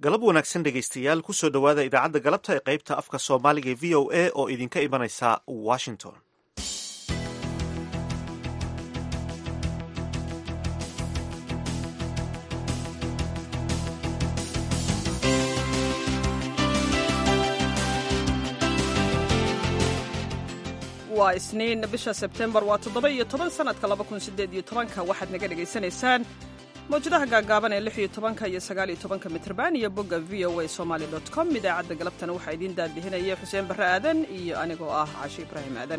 galab wanaagsan dhegaystayaal kusoo dhowaada idaacadda galabta ee qaybta afka soomaaliga ee v o a oo idinka imanaysa washington waa isniin bisha sebtembar waa toddoba iyo toban sanadka laba kun sideed iyo tobanka waxaad naga dhegaysanaysaan mawjadaha gaagaaban ee lix iyo tobanka iyo sagaal iyo tobanka mitrban iyo bogga v o a somaali dot com idaacadda galabtana waxaa idiin daadihinaya xuseen barre aadan iyo anigoo ah cashe ibraahim aadan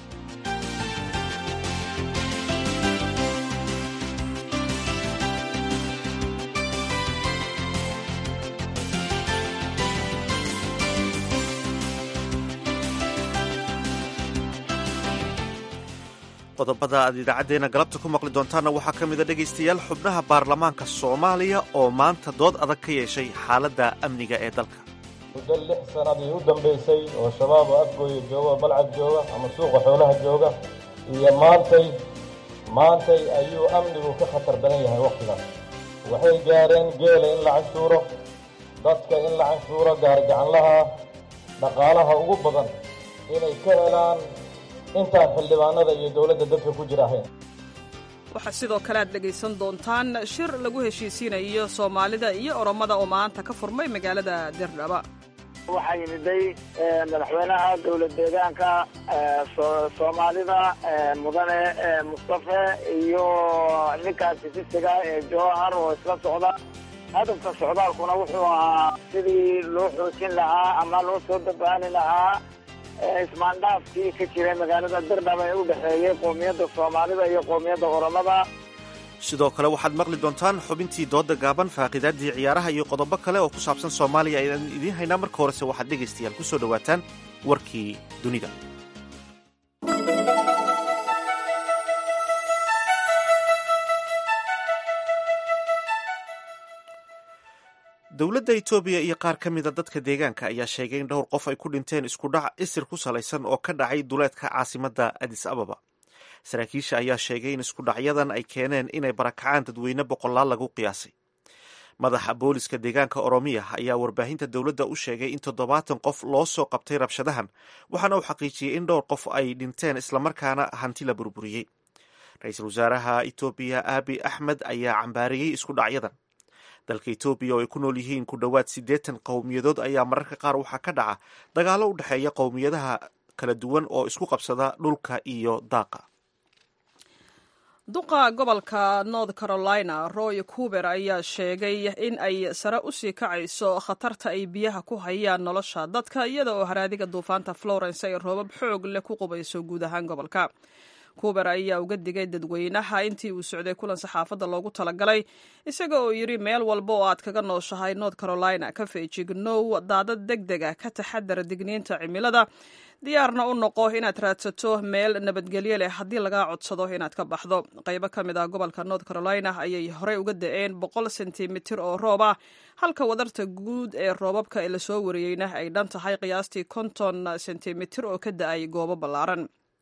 qodobada aad idaacaddeenna galabta ku maqli doontaanna waxaa ka mida dhegaystayaal xubnaha baarlamaanka soomaaliya oo maanta dood adag ka yeeshay xaaladda amniga ee dalka muddo lix sanadii u dambaysay oo shabaab oo afgooya jooga oo balcad jooga ama suuqa xoolaha jooga iyo maantay maantay ayuu amnigu ka khatar badan yahay wakhtigaas waxay gaareen geela in la canshuuro dadka in la canshuuro gaargacanlaha dhaqaalaha ugu badan inay ka helaan intaan xildhibaanada iyo dowladda dadka ku jira ahayn waxaa sidoo kale aad dhegaysan doontaan shir lagu heshiisiinayo soomaalida iyo oromada oo maanta ka furmay magaalada dirdhaba waxaa yimiday madaxweynaha dowlad deegaanka soomaalida mudane mustafe iyo ninkaas sisiga ee jowhar oo isla socda hadafka socdaalkuna wuxuu ahaa sidii loo xoojin lahaa ama loo soo dabaani lahaa ismaandhaafkii ka jiray magaalada dirdhaba ee u dhexeeyey qoomiyadda soomaalida iyo qoomiyadda oromada sidoo kale waxaad maqli doontaan xubintii dooda gaaban faaqiidaaddii ciyaaraha iyo qodobo kale oo ku saabsan soomaaliya ayaan idiin haynaa marka horese waxaad dhegaystayaal ku soo dhowaataan warkii dunida dowladda etoobiya iyo qaar ka mida dadka deegaanka ayaa sheegay in dhowr qof ay ku dhinteen iskudhac isir ku salaysan oo ka dhacay duleedka caasimadda adis ababa saraakiisha ayaa sheegay in iskudhacyadan ay keeneen inay barakacaan dadweyne boqolaal lagu qiyaasay madaxa booliska deegaanka oromiya ayaa warbaahinta dowladda u sheegay in toddobaatan qof loo soo qabtay rabshadahan waxaana uu xaqiijiyey in dhowr qof ay dhinteen islamarkaana hanti la burburiyey ra-iisul wasaaraha etoobiya aabi axmed ayaa cambaariyey iskudhacyadan dalka etoobiya oo ay ku nool yihiin ku dhowaad siddeetan qowmiyadood ayaa mararka qaar waxaa ka dhaca dagaallo u dhexeeya qowmiyadaha kala duwan oo isku qabsada dhulka iyo daaqa duqa gobolka north carolina roy cuber ayaa sheegay in ay sare usii kacayso khatarta ay biyaha ku hayaan nolosha dadka iyada oo haraadiga duufaanta florence ay roobab xoog leh ku qubayso guud ahaan gobolka kuber ayaa uga digay dadweynaha intii uu socday kulan saxaafadda loogu talagalay isaga oo yidhi meel walba oo aad kaga nooshahay north carolina ka feejignow daadad deg deg ah ka taxadara digniinta cimilada diyaarna u noqo inaad raadsato meel nabadgelyo leh haddii lagaa codsado inaad ka baxdo qaybo ka mid ah gobolka north carolina ayay horey uga da-een boqol sentimitir oo roob ah halka wadarta guud ee roobabka ee lasoo wariyeyna ay dhan tahay qiyaastii konton sentimitir oo ka da-ay goobo ballaaran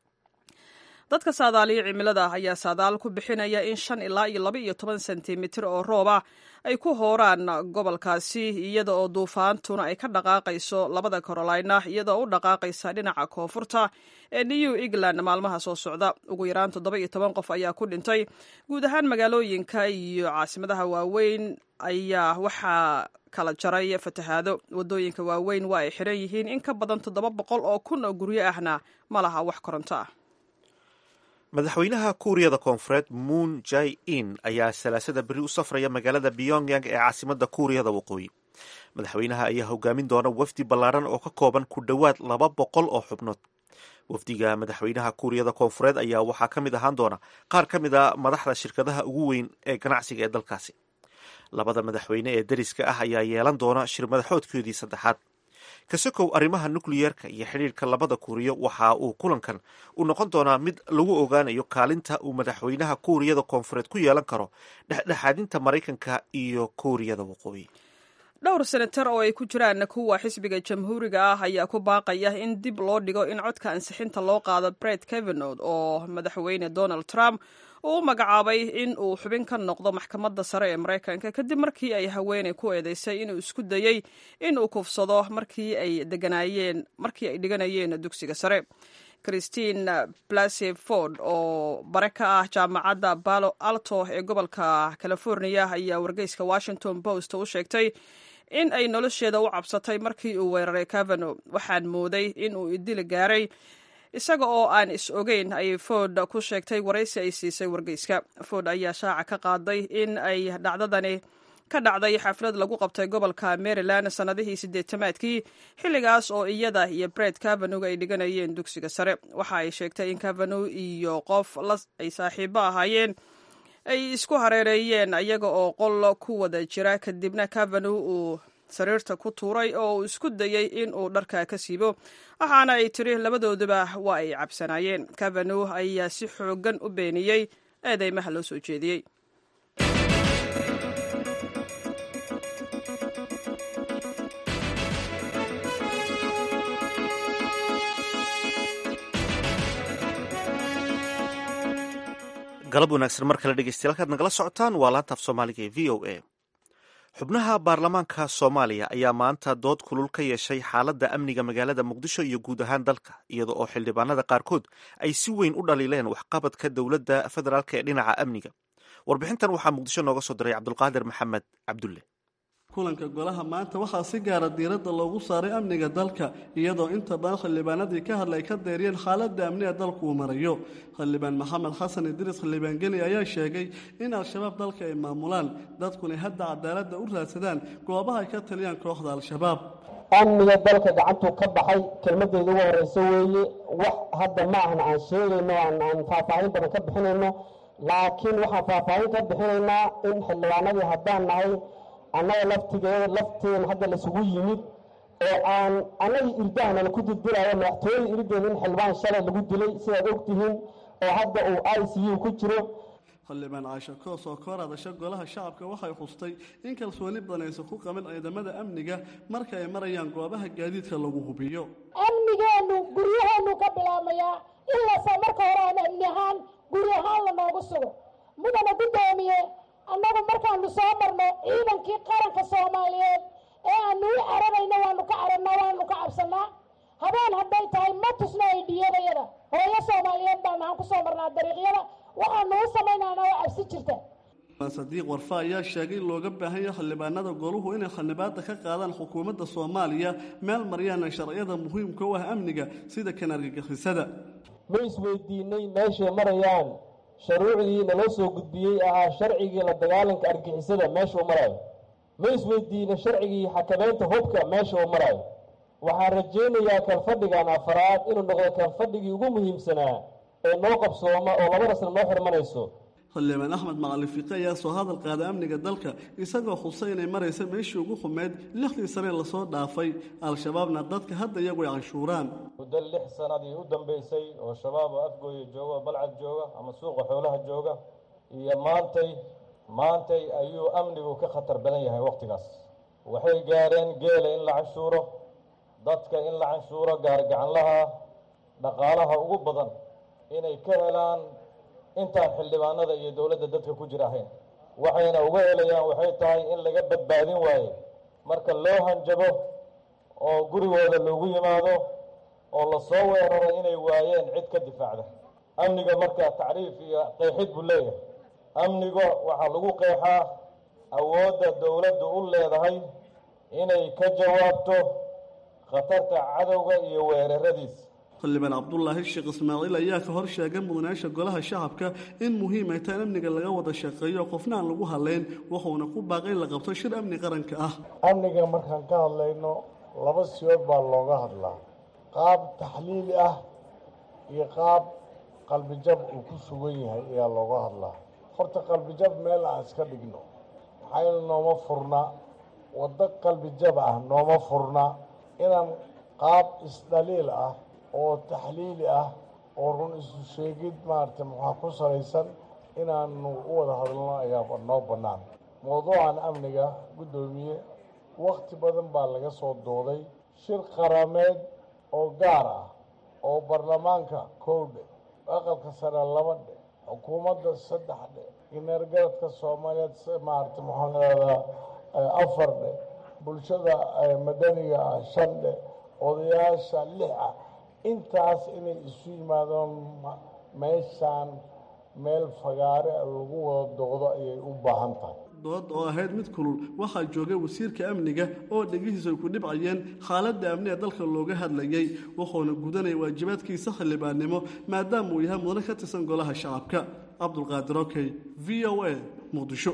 dadka saadaaliya cimilada ayaa saadaal ku bixinaya in shan ilaa iyo laba iyo toban sentimitir oo roob ah ay ku hooraan gobolkaasi iyada oo duufaantuna ay ka dhaqaaqayso labada carolina iyadaoo u dhaqaaqaysa dhinaca koonfurta ee new england maalmaha soo socda ugu yaraan toddoba iyo toban qof ayaa ku dhintay guud ahaan magaalooyinka iyo caasimadaha waaweyn ayaa waxaa kala jaray fatahaado wadooyinka waaweyn waa ay xiran yihiin in ka badan toddoba boqol oo kun oo guryo ahna ma laha wax koronto ah madaxweynaha kuuriyada koonfureed moon jai in ayaa salaasada beri u safraya magaalada pyongyang ee caasimadda kuuriyada waqooyi madaxweynaha ayaa hogaamin doona wafdi ballaaran oo ka kooban ku dhowaad laba boqol oo xubnood wafdiga madaxweynaha kuuriyada koonfureed ayaa waxaa ka mid ahaan doona qaar ka mid a madaxda shirkadaha ugu weyn ee ganacsiga ee dalkaasi labada madaxweyne ee deriska ah ayaa yeelan doona shir madaxoodkoodii saddexaad kasokow arrimaha nukliyeerka iyo xidhiirka labada kuuriyo waxa uu kulankan u noqon doonaa mid lagu ogaanayo kaalinta uu madaxweynaha kuuriyada koonfureed ku yeelan karo dhexdhexaadinta maraykanka iyo kuuriyada waqooyi dhowr senatar oo ay ku jiraan kuwa xisbiga jamhuuriga ah ayaa ku baaqaya in dib loo dhigo in codka ansixinta loo qaado bret kevenod oo madaxweyne donald trump uu u magacaabay in uu xubin ka noqdo maxkamadda sare ee maraykanka kadib markii ay haweeney ku eedeysay inuu isku dayey in uu kufsado markii ay deganaayeen markii ay dhiganayeen dugsiga sare christine blasey ford oo bare ka ah jaamacadda balo alto ee gobolka california ayaa wargeyska washington post u sheegtay in ay nolosheeda u cabsatay markii uu weeraray cavano waxaan mooday in uu idili gaaray isaga oo aan is ogeyn ayay ford ku sheegtay waraysi ay siisay wargeyska ford ayaa shaaca ka qaaday in ay dhacdadani ka dhacday xaflad lagu qabtay gobolka maryland sannadihii siddeetamaadkii xilligaas oo iyada iyo bred cavanog ay dhiganayeen dugsiga sare waxa ay sheegtay in cavano iyo qof ay saaxiibo ahaayeen ay isku hareereeyeen iyaga oo qol ku wada jira kadibna cavano uu sariirta ku tuuray oo uu isku dayey in uu dharka ka siibo waxaana ay tiri labadooduba waa ay cabsanaayeen cavano ayaa si xoogan u beeniyey eedeymaha loo soo jeediyey galab wanaagsan mar kale dhegeystayaal halkaad nagala socotaan waa laantaaf soomaaliga ee v o a xubnaha baarlamaanka soomaaliya ayaa maanta dood kulul ka yeeshay xaaladda amniga magaalada muqdisho iyo guud ahaan dalka iyada oo xildhibaanada qaarkood ay si weyn u dhaliileen waxqabadka dowladda federaalk ee dhinaca amniga warbixintan waxaa muqdisho nooga soo diray cabdulqaadir maxamed cabdulle kulanka golaha maanta waxaa si gaara diiradda loogu saaray amniga dalka iyadoo inta badan xildhibaanadii ka hadlay ka deeriyeen xaaladda amniga dalku uu marayo xildhibaan maxamed xasan idriis xildhibaan geli ayaa sheegay in al-shabaab dalka ay maamulaan dadkuna hadda cadaaladda u raadsadaan goobaha ay ka taliyaan kooxda al-shabaab amniga dalka gacantuu ka baxay kelmaddeeda ugu horreyso weeye wax hadda ma ahna aan sheegayno aan faahfaahin badan ka bixinayno laakiin waxaan faahfaahin ka bixinaynaa in xildhibaanadii haddaan nahay annaga laftigeeda lafteena hadda laisugu yimid oo aan annagii irdahana laku dildilaayo madaxtooyada irideena in xildhibaan shalay lagu dilay sidaad ogtihiin oo hadda uu i c u ku jiro xildhibaan caasha koos oo ka hor hadasha golaha shacabka waxay xustay in kalsooni badan aysan ku qabin ciidamada amniga marka ay marayaan goobaha gaadiidka lagu hubiyo amnigeenu guryaheenu ka bilaabmayaa ilaase marka hore aan amni ahaan guri ahaan lanoogu sugo mudana guddoomiye annagu markaanu soo marno ciidankii qaranka soomaaliyeed ee aanu u cararayno waanu ka cararnaa waanu ka cabsannaa habeen hadday tahay ma tusno ay dhiyadayada hooyo soomaaliyeed baan nahan ku soo marnaa dariiqyada waxaanu u samaynaana oo cabsi jirta sadiiq warfa ayaa sheegay in looga baahan yahay xildhibaanada goluhu inay xildhibaada ka qaadaan xukuumadda soomaaliya meel maryaana sharciyada muhiimka u ah amniga sida kan argagixisada ma isweydiinay meeshay marayaan shuruucdii naloo soo gudbiyey ahaa sharcigii la dagaalanka argixisada meesha u maraayo ma isweydiinay sharcigii xakameynta hubka meesha u maraayo waxaan rajaynayaa kalfadhigan afaraad inuu noqdo kalfadhigii ugu muhiimsanaa ee noo qabsooma oo labada sana noo xirmanayso xildhibaan axmed macali fiiqe ayaa soo hadal qaaday amniga dalka isagoo xusay inay maraysa meeshii ugu xumeyd lixdii sane lasoo dhaafay al-shabaabna dadka hadda iyagu ay canshuuraan muddo lix sanadii u dambeysay oo shabaab oo afgooya jooga oo balcad jooga ama suuqa xoolaha jooga iyo maantay maantay ayuu amnigu ka khatar badan yahay wakhtigaas waxay gaareen geela in la canshuuro dadka in la canshuuro gaargacanlaha dhaqaalaha ugu badan inay ka helaan intaan xildhibaanada iyo dowladda dadka ku jir ahayn waxayna uga helayaan waxay tahay in laga badbaadin waaye marka loo hanjabo oo gurigooda loogu yimaado oo lasoo weeraro inay waayeen cid ka difaacda amniga marka tacriif iyo qeexid buu leeyahay amniga waxaa lagu qeexaa awoodda dowladdu u leedahay inay ka jawaabto khatarta cadowga iyo weeraradiisa xildhibaan cabdulaahi sheekh ismaaciil ayaa ka hor sheegay mudanayaasha golaha shacabka in muhiim ay tahay in amniga laga wada shaqeeyo qofna aan lagu hadlayn wuxuuna ku baaqay in la qabto shir amni qaranka ah amniga markaan ka hadlayno laba siyood baa looga hadlaa qaab taxliili ah iyo qaab qalbijab uu ku sugan yahay ayaa looga hadlaa horta qalbijab meel aan iska dhigno maxayna nooma furna waddo qalbijab ah nooma furna inaan qaab isdhaliil ah oo taxliili ah oo run isu sheegid maaragtay maxaa ku salaysan inaanu u wada hadalno ayaa noo bannaan mawduucan amniga guddoomiye wakhti badan baa laga soo dooday shir qarameed oo gaar ah oo baarlamaanka kow dhe aqalka sare laba dhe xukuumadda saddex dhe ineergaradka soomaaliyeed maarata maxaan leedaa afar dhe bulshada madaniga ah shan dhe odayaasha lix ah intaas inay isu yimaadaan meeshaan meel fagaare lagu wada doqdo ayay u baahan tahay dood oo ahayd mid kulul waxaa joogay wasiirka amniga oo dhegihiisa ay ku dhibcayeen xaaladda amni ee dalka looga hadlayey wuxuuna gudanaya waajibaadkiisa xildhibaannimo maadaama uu yahay mudane ka tirsan golaha shacabka cabdulqaadir okey v o a muqdisho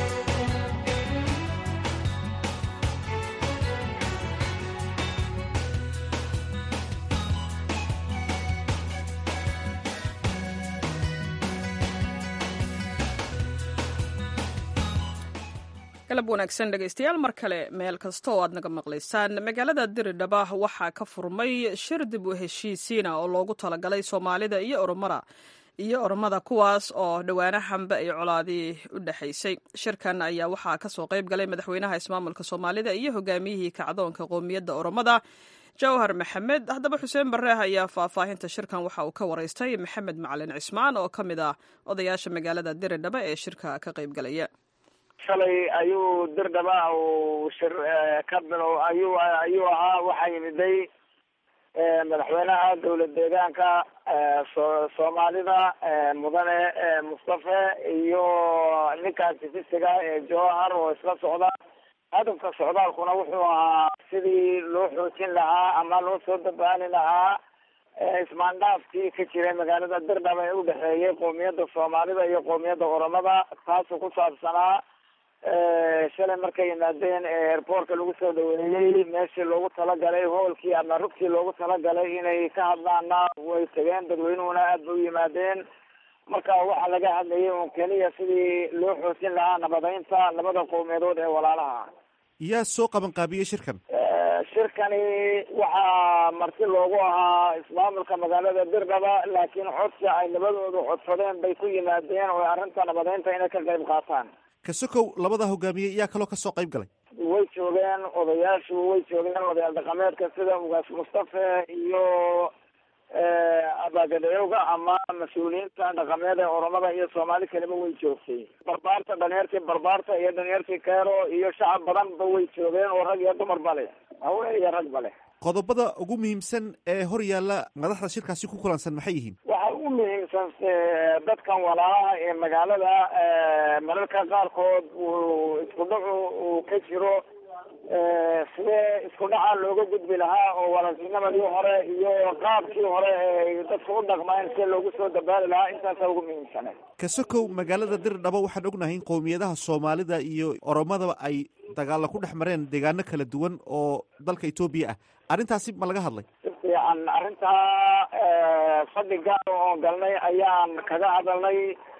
galab wanaagsan dhegaystayaal mar kale meel kasta oo aad naga maqlaysaan magaalada diridhaba waxaa ka furmay shir dib u heshiisiina oo loogu talagalay soomaalida iyo oromada iyo oromada kuwaas oo dhowaanahanba ay colaadii u dhexaysay shirkan ayaa waxaa kasoo qayb galay madaxweynaha ismaamulka soomaalida iyo hogaamiyihii kacdoonka qoomiyadda oromada jawhar maxamed haddaba xuseen bareeh ayaa faahfaahinta shirkan waxa uu ka waraystay maxamed macalin cismaan oo ka mid ah odayaasha magaalada diridhaba ee shirka ka qayb galaya shalay ayuu dirdhaba uu shir ka bilow ayuu ayuu ahaa waxaa yimiday madaxweynaha dowlad deegaanka so soomaalida mudane mustafe iyo ninkan sifisiga ee jowhar oo isla socda hadafka socdaalkuna wuxuu ahaa sidii loo xoojin lahaa ama loo soo dabaali lahaa ismaandhaafkii ka jiray magaalada dirdhaba ee udhexeeyay qoomiyadda soomaalida iyo qoomiyadda oromada taasoo ku saabsanaa shalay markay yimaadeen airportka lagu soo dhaweeyey meeshii loogu talagalay hoolkii ama rugtii loogu talagalay inay ka hadlaana way tageen dadweynuhuna aad bay u yimaadeen marka waxaa laga hadlayay un keliya sidii loo xoojin lahaa nabadeynta labada qowmiyadood ee walaalaha yaa soo qaban qaabiyey shirkan shirkani waxaa marti loogu ahaa ismaamulka magaalada dirdhaba laakiin codsi ay labadoodu codsadeen bay ku yimaadeen oo arrinta nabadeynta inay ka qayb qaataan kasokow labada hogaamiyey yaa kaloo kasoo qayb galay way joogeen odayaashu way joogeen odayaal dhaqameedka sida ugaas mustafe iyo abagadheyowga ama mas-uuliyiinta dhaqameed ee oromada iyo soomaali kaliba way joogtay barbaarta dhalinyartii barbaarta iyo dhalinyartii keero iyo shacab badanba way joogeen oo rag iyo dumarba leh haween iyo ragba leh qodobada ugu muhiimsan ee hor yaalla madaxda shirkaasi ku kulansan maxay yihiin waxaa ugu muhiimsan dadkan walaalaha ee magaalada mararka qaarkood uu isku dhacu uu ka jiro sidee isku dhaca looga gudbi lahaa oo walaaltinimadii hore iyo qaabkii hore ee dadka u dhaqmayn si loogu soo dabaali lahaa intaasa ugu muhiimsane kasokow magaalada dirdhaba waxaan ognahay in qowmiyadaha soomaalida iyo oromadaba ay dagaalla ku dhex mareen deegaano kala duwan oo dalka etoobiya ah arrintaasi ma laga hadlay si fiican arrintaa fadhi gaar oo galnay ayaan kaga hadalnay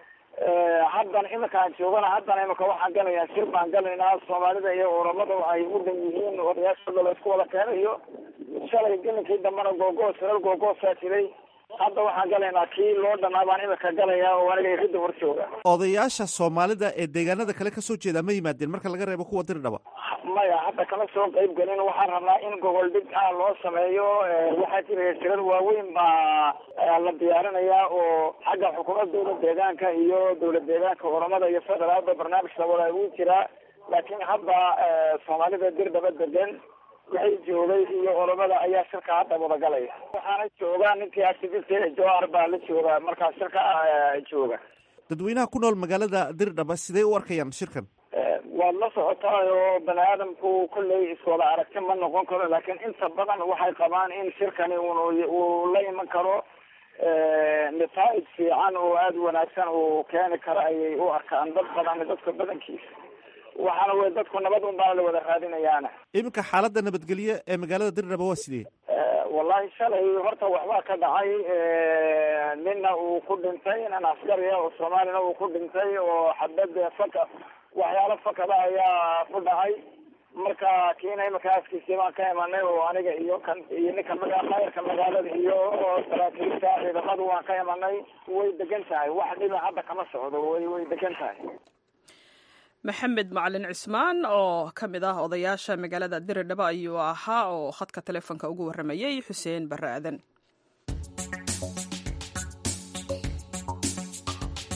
haddan iminkaan joogana haddana imika waxaan galayaa shir baan galaynaa soomaalida iyo oromada ay u dhan yihiin odayaashooda la isku wada keenayo shalay gelinkii dambana googoos reer googoosaa jiray hadda waxaan galaynaa kii loo dhanaa baan imika galayaa oo aniga ridda hor jooga odayaasha soomaalida ee deegaanada kale kasoo jeeda ma yimaadeen marka laga reebo kuwa dirdhaba maya hadda kama soo qayb gelin waxaan rabnaa in gogol dhig ah loo sameeyo waxaa jira shirar waaweyn baa la diyaarinayaa oo xagga xukuumadda dowlad deegaanka iyo dowlad deegaanka oromada iyo federaalba barnaamij labada uu jiraa laakiin hadda soomaalida dirdhaba degan waxay joogay iyo oromada ayaa shirka hadda wadagalaya waxaana jooga ninkii activist jowhar baa la jooga markaa shirka jooga dadweynaha ku nool magaalada dirdhaba sidee u arkayaan shirkan waad la socotaay oo bani aadamku kolley iswada aragti ma noqon karo laakiin inta badan waxay qabaan in shirkani un uu la iman karo nataa'ij fiican oo aada u wanaagsan uu keeni karo ayay u arkaan dad badan dadka badankiisa waxaana wey dadku nabad un baa la wada raadinayaana iminka xaaladda nabadgelyo ee magaalada dirdhaba waa sidee wallahi shalay horta waxbaa ka dhacay nina uu ku dhintay nin askariya oo soomaalina uu ku dhintay oo xabad faka waxyaalo fakada ayaa ku dhacay marka kiina imika askiisii baan ka imanay oo aniga iyo kan iyo ninka maga mayrka magaalada iyo saraakiilta ciidamadu waan ka imanay way degan tahay wax dhiba hadda kama socdo way way degan tahay maxamed macalin cismaan oo ka mid ah odayaasha magaalada diridhaba ayuu ahaa oo khadka telefoonka ugu warramayay xuseen barre aadan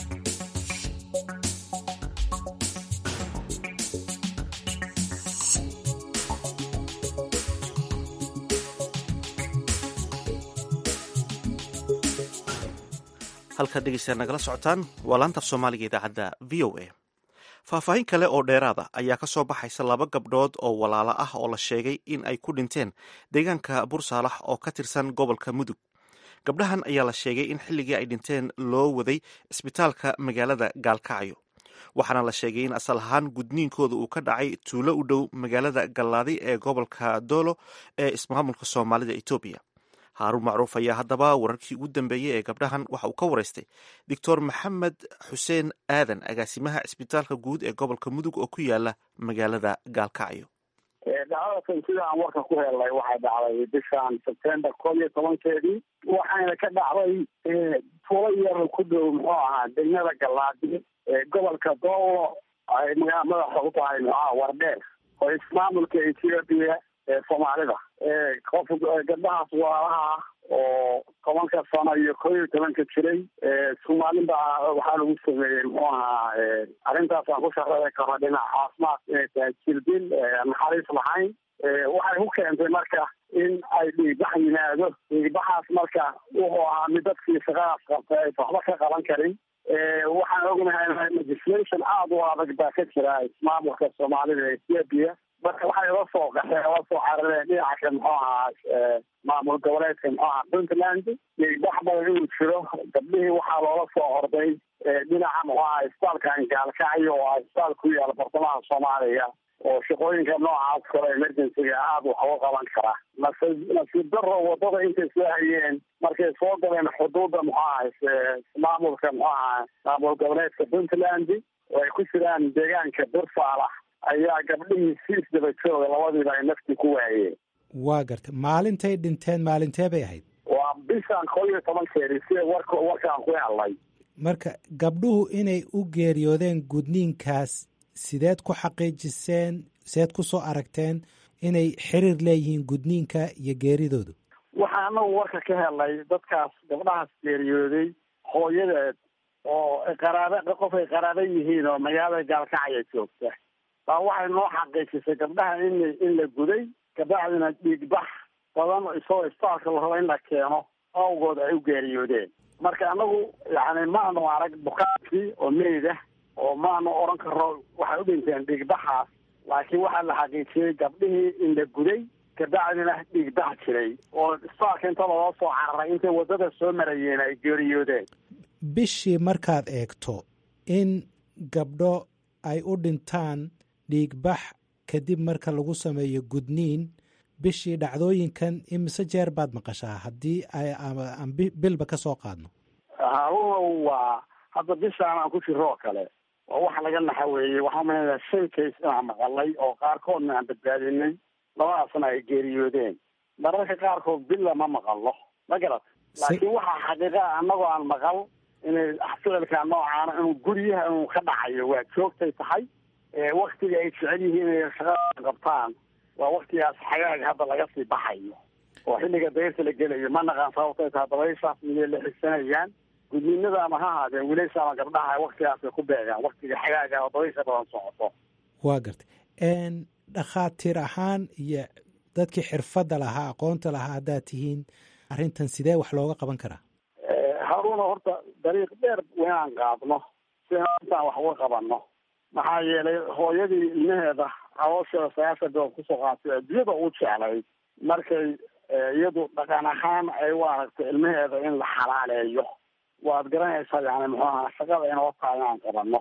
halkaad dhegeystaad nagala socotaan waa laanta af soomaaliga idaacadda v o a faahfaahin kale oo dheeraada ayaa ka soo baxaysa laba gabdhood oo walaalo ah oo la sheegay in ay ku dhinteen deegaanka bursaalax oo ka tirsan gobolka mudug gabdhahan ayaa la sheegay in xilligii ay dhinteen loo waday isbitaalka magaalada gaalkacyo waxaana la sheegay in asal ahaan gudniinkooda uu ka dhacay tuulo u dhow magaalada gallaadi ee gobolka doolo ee ismaamulka soomaalida etoobiya haaruun macruuf ayaa haddaba wararkii ugu dambeeyey ee gabdhahan waxa uu ka waraystay doctor maxamed xuseen aadan agaasimaha cisbitaalka guud ee gobolka mudug oo ku yaala magaalada gaalkacyo dhacdadakan sida aan warka ku helnay waxay dhacday bishan sebtember koob iyo tobankeedii waxayna ka dhacday tuulo yar ku dhow muxuu ahaa degmada gallaadi gobolka doolo ay magaa madaxa u tahay muxuaha wardheer oo ismaamulka ethiopia ee soomaalida qof gabdhahaas walaalaha ah oo tobanka sano iyo koo iyo tobanka jiray soomaalin baa waxaa lagu sameeyey muxuu ahaa arrintaas aan ku shaqeey karo dhinaca caafimaad inay tahay jirdil naxariis lahayn waxay ku keentay marka in ay dhiigbax yimaado dhiigbaxaas marka wuxuu ahaa mid dadkii shaqadaas qabtay aysa waxba ka qaban karin waxaan ognahay legislation aada u adag baa ka jira ismaamulka soomaalida ethiopia marka waxay la soo qaxeen la soo carareen dhinaca muxuu ahaa maamul goboleedka muxuu ahaa puntland dhiigbax badan inuu jiro gabdhihii waxaa loola soo orday dhinaca muxuu ahaa isbitaalkan gaalkacyo oo ah isbitaal ku yaala bartamaha soomaaliya oo shaqooyinka noocaas kale emergencyga aada wax uga qaban kara nasi nasiib daro wadada intay soo hayeen markay soo galeen xuduudda muxuu ahaa maamulka muxuu ahaa maamul goboleedka puntland oo ay ku jiraan deegaanka bursaalax ayaa gabdhihii si isdaba jooga labadiiba ay nafti ku waayeen waa gartay maalintay dhinteen maalintee bay ahayd waa bishan koo iyo tobankeedii sida warka warkaan ku helnay marka gabdhuhu inay u geeriyoodeen gudniinkaas sideed ku xaqiijiseen sideed ku soo aragteen inay xiriir leeyihiin gudniinka iyo geeridoodu waxaa anagu warka ka helnay dadkaas gabdhahaas geeriyooday hooyadeed oo qaraaba qof ay qaraaba yihiin oo magaalada gaalkacya joogta baa waxay noo xaqiijisay gabdhaha in in la guday kabacdina dhiigbax badan isagoo isbitaalka la rabo in la keeno awgood ay u geeriyoodeen marka anagu yani maanu arag bukaankii oo meyd ah oo maanu odhan karo waxay u dhinteen dhiigbaxaas laakiin waxaa la xaqiijiyey gabdhihii in la guday kabacdina dhiigbax jiray oo isbitaalka inta loo soo cararay intay waddada soo marayeen ay geeriyoodeen bishii markaad eegto in gabdho ay u dhintaan dhiigbax kadib marka lagu sameeyo gudniin bishii dhacdooyinkan imise jeer baad maqashaa haddii aan bilba ka soo qaadno haruunow waa hadda bishaan aan ku jiro oo kale waa wax laga naxa weeye waxaa umaleynaya shan case inaan maqalay oo qaarkoodna aan badbaadinay labadaasna ay geeriyoodeen mararka qaarkood billa ma maqalno ma garat laakiin waxaa xaqiiqa annagoo aan maqal inay ficilka noocaana inuu guryaha inuu ka dhacayo waa joogtay tahay waktiga ay jecel yihiin inay shaqada qabtaan waa waktigaas xagaaga hadda laga sii baxayo oo xilliga dayrta la gelayo ma naqaan sababtay tahay dabayshaas miyay la xigsanayaan gudniinada ama ha ahaadeen wiilasha ama gabdhaha waktigaasay ku beegaan waktiga xagaaga oo dabaysha badan socoto waa gartay dhakhaatiir ahaan iyo dadkii xirfadda lahaa aqoonta lahaa haddaad tihiin arrintan sidee wax looga qaban karaa haruuna horta dariiq dheer inaan qaadno si intaan wax uga qabanno maxaa yeelay hooyadii ilmaheeda caloosheeda sagaashan bilood kusoo qaatay adduunyada u jeclayd markay iyadu dhaqan ahaan ay u aragto ilmaheeda in la xalaaleeyo waad garanaysaa yani muxuu ahaa shaqada inoo tahay inaan qabanno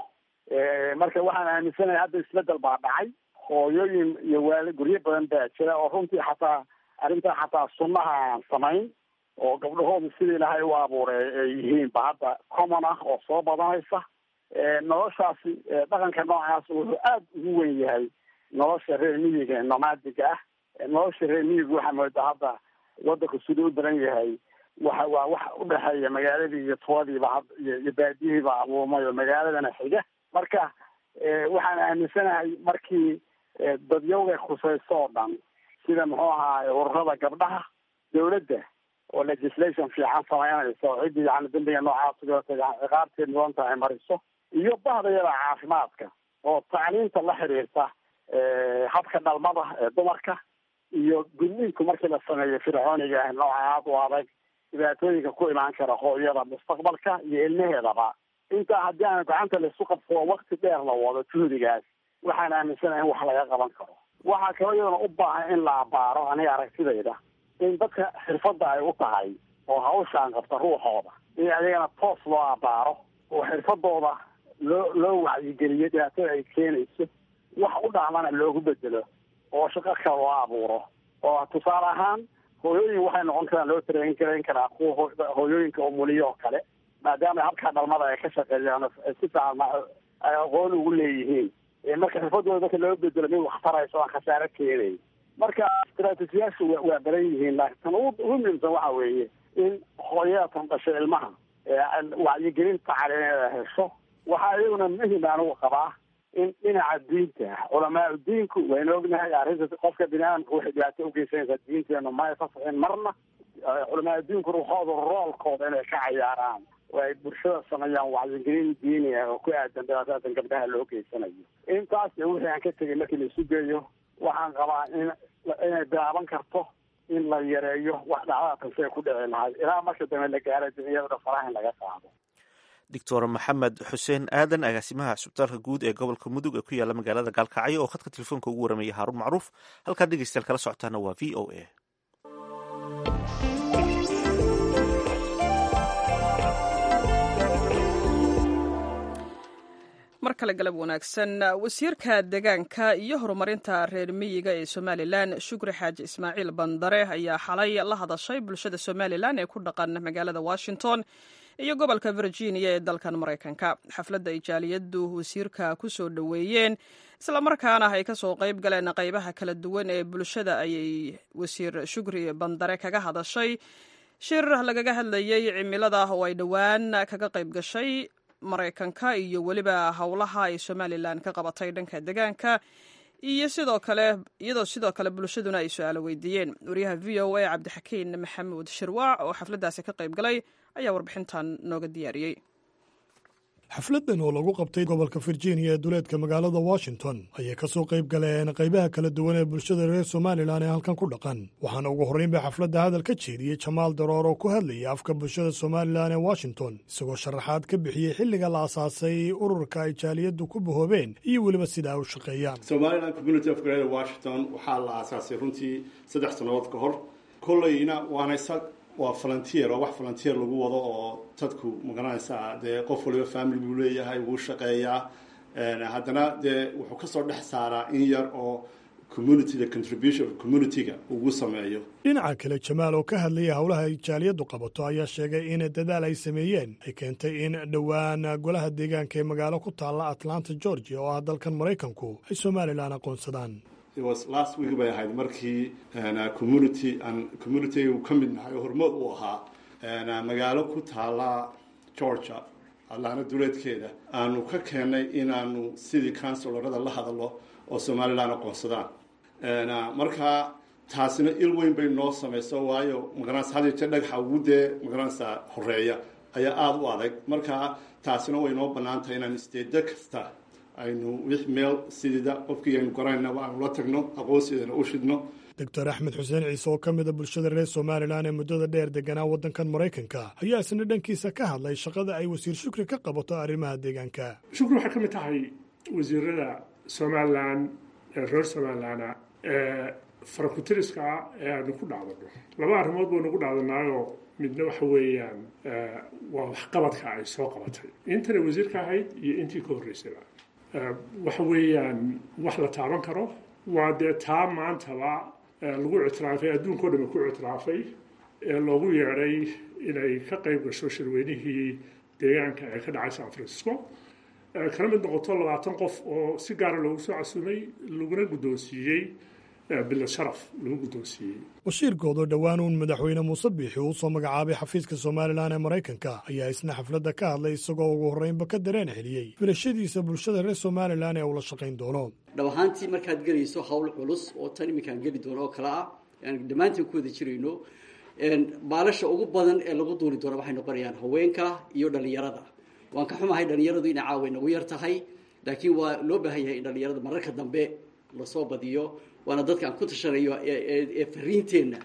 marka waxaan aaminsanahay hadda isbedel baa dhacay hooyooyin iyo waali guryo badan baa jira oo runtii xataa arrintaa xataa sunnaha aan samayn oo gabdhahooda sidii ilaahay u abuuray ay yihiin ba hadda common ah oo soo badanaysa noloshaasi dhaqanka noocaas wuxuu aada ugu wen yahay nolosha reer miyiga nomadiga ah nolosha reer miyiga waxaa moodaa hadda wadanku siduu u daran yahay waxa waa wax udhexeeya magaaladii iyo tuwadiiba had iyo baadiyihiiba abuumay oo magaaladana xiga marka waxaan aaminsanahay markii dadyowga khusayso oo dhan sida muxuu ahaa ururada gabdhaha dawladda oo legislation fiican samaynaysa oo ciddii yani dambiga noocaas ciqaabteed mudan tahay mariso iyo bahdayada caafimaadka oo tacliinta la xiriirta habka dhalmada ee dumarka iyo gudniinku markii la sameeyo fircooniga ah nooca aada u adag dhibaatooyinka ku imaan kara hooyada mustaqbalka iyo ilmaheedaba intaa haddii aan gacanta laisu qabsado wakti dheer la wado juhdigaas waxaan aaminsanahay in wax laga qaban karo waxaa kaloo iyadana u baahan in la abaaro aniga aragtidayda in dadka xirfadda ay u tahay oo hawshaan qabta ruuxooda in adigana toos loo abaaro oo xirfadooda loo loo wacyigeliyo dhibaatada ay keenayso wax u dhacmana loogu bedelo oo shaqo kale loo abuuro oo tusaale ahaan hooyooyin waxay noqon karaan loo tareen garayn karaa kuwa hooyooyinka umuliyo oo kale maadaama habkaa dhalmada ay ka shaqeeyaan ay si fiican ay aqoon ugu leeyihiin marka xirfadooda dadka loo bedelo mid waxtarayso aan khasaaro keenayn marka istraatijiyaashu waa badan yihiin laakiin tan ugu muhiimsan waxa weeye in hooyada tan dhashay ilmaha wacyigelinta calineeda hesho waxaa iyaguna muhim anigu qabaa in dhinaca diinta culamaau diinku waynu ognahay arrinta qofka bini aadamka waxay dhibaato ugeysanaysaa diinteenu ma ay fasaxin marna culamaau diinku ruuxooda roolkooda inay ka cayaaraan oo ay bulshada sameeyaan wacyigelin diiniya oo ku aadan dhibaatadan gabdhaha loo geysanayo intaas iyo wixii aan ka tegay markii la isu geeyo waxaan qabaa in inay bilaaban karto in la yareeyo wax dhacdada tansee ku dhici lahay ilaa marka dambe la gaaro dunyada faraha in laga qaado doctor maxamed xuseen aadan agaasimaha cusbitaalka guud ee gobolka mudug ee ku yaala magaalada gaalkacyo oo khadka telefoonka ugu waramayay haaruun macruuf halkaad dhegeystayaal kala socotaana waa v o a mar kale galab wanaagsan wasiirka deegaanka iyo horumarinta reer miyiga ee somalilan shukri xaaji ismaaciil bandare ayaa xalay la hadashay bulshada somalilan ee ku dhaqan magaalada washington iyo gobolka virginia ee dalkan maraykanka xafladda ay jaaliyaddu wasiirka ku soo dhoweeyeen islamarkaana ay kasoo qayb galeen qaybaha kala duwan ee bulshada ayay wasiir shukri bandare kaga hadashay shir lagaga hadlayey cimilada oo ay dhowaan kaga qayb gashay maraykanka iyo weliba howlaha ay somalilan ka qabatay dhanka deegaanka iyo sidoo kale iyadoo sidoo kale bulshaduna ay su-aalo weydiiyeen wariyaha v o a cabdixakiin maxamuud shirwaac oo xafladdaasi ka qayb galay ayaa warbixintan nooga diyaariyey xafladdan oo lagu qabtay gobolka virginia ee duleedka magaalada washington ayay ka soo qayb galeen qaybaha kala duwan ee bulshada reer somalilan ee halkan ku dhaqan waxaana ugu horreynba xafladda hadal ka jeediyey jamaal daroor oo ku hadlayay afka bulshada somalilan ee washington isagoo sharaxaad ka bixiyey xilliga la asaasay ururka ay jaaliyaddu ku bahoobeen iyo weliba sida ay u shaqeeyaan somalilan community of greater washington waxaa la aasaasay runtii saddex sannadood ka hor kolleyna waana waa volunteer oo wax volunteer lagu wado oo dadku magaranaysaa dee qof waliba family buu leeyahay wuu shaqeeyaa haddana dee wuxuu kasoo dhex saaraa in yar oo communityda contribution communityga ugu sameeyo dhinaca kale jamaal oo ka hadlaya howlaha ay jaaliyaddu qabato ayaa sheegay in dadaal ay sameeyeen ay keentay in dhowaan golaha deegaanka ee magaalo ku taalla atlanta georgia oo ah dalkan maraykanku ay somalilan aqoonsadaan last week bay ahayd markii community aan community ka mid nahay oo hormood u ahaa magaalo ku taala georgia allaana duleedkeeda aanu ka keennay inaanu sidii counsilarada la hadallo oo somalilan aqoonsadaan marka taasina il weyn bay noo samayso waayo magaranaysa had jeer dhagaxa ugu dee magaranaysa horeeya ayaa aada u adag marka taasina way noo bannaan tahay inaan isteeda kasta aynu wix meel sidida qofkii aynu garanayna aanu la tagno aqoonsideena u shidno doctor axmed xuseen ciise oo ka mida bulshada reer somalilan ee muddada dheer deganaa waddankan maraykanka ayaa isna dhankiisa ka hadlay shaqada ay wasiir shukri ka qabato arrimaha deegaanka shukri waxay ka mid tahay wasiirada somalilan ee reer somalilana ee farakutiriska ee aanu ku dhacdano laba arrimood baynu ku dhacdanaayoo midna waxa weeyaan waa waxqabadka ay soo qabatay intana wasiirka ahayd iyo intii ka horreysayba waxa weeyaan wax la taaban karo waa dee taa maantaba lagu ictiraafay adduunkao dhan ku ictiraafay ee loogu yeedhay inay ka qayb gasho shirweynihii deegaanka ee ka dhacay san francisco kala mid noqoto labaatan qof oo si gaara loogu soo casuumay laguna guddoonsiiyey bilad sharaf lagu guddoonsiiyey bashiir goodoo dhowaan uun madaxweyne muuse biixi uu soo magacaabay xafiiska somalilan ee maraykanka ayaa isna xafladda ka hadlay isagoo ugu horreynba ka dareen celiyey filashadiisa bulshada reer somalilan ee uu la shaqayn doono dhab ahaantii markaad gelayso hawl culus oo tan iminkaan geli doono oo kale ah aan dhammaantiin ku wada jirayno baalasha ugu badan ee lagu duuli doono waxay noqonayaan haweenka iyo dhallinyarada waan ka xumahay dhallinyaradu inay caawa nagu yar tahay laakiin waa loo baahan yahay in dhallinyarada mararka dambe lasoo badiyo waana dadka aan ku tashanayo ee fariinteenna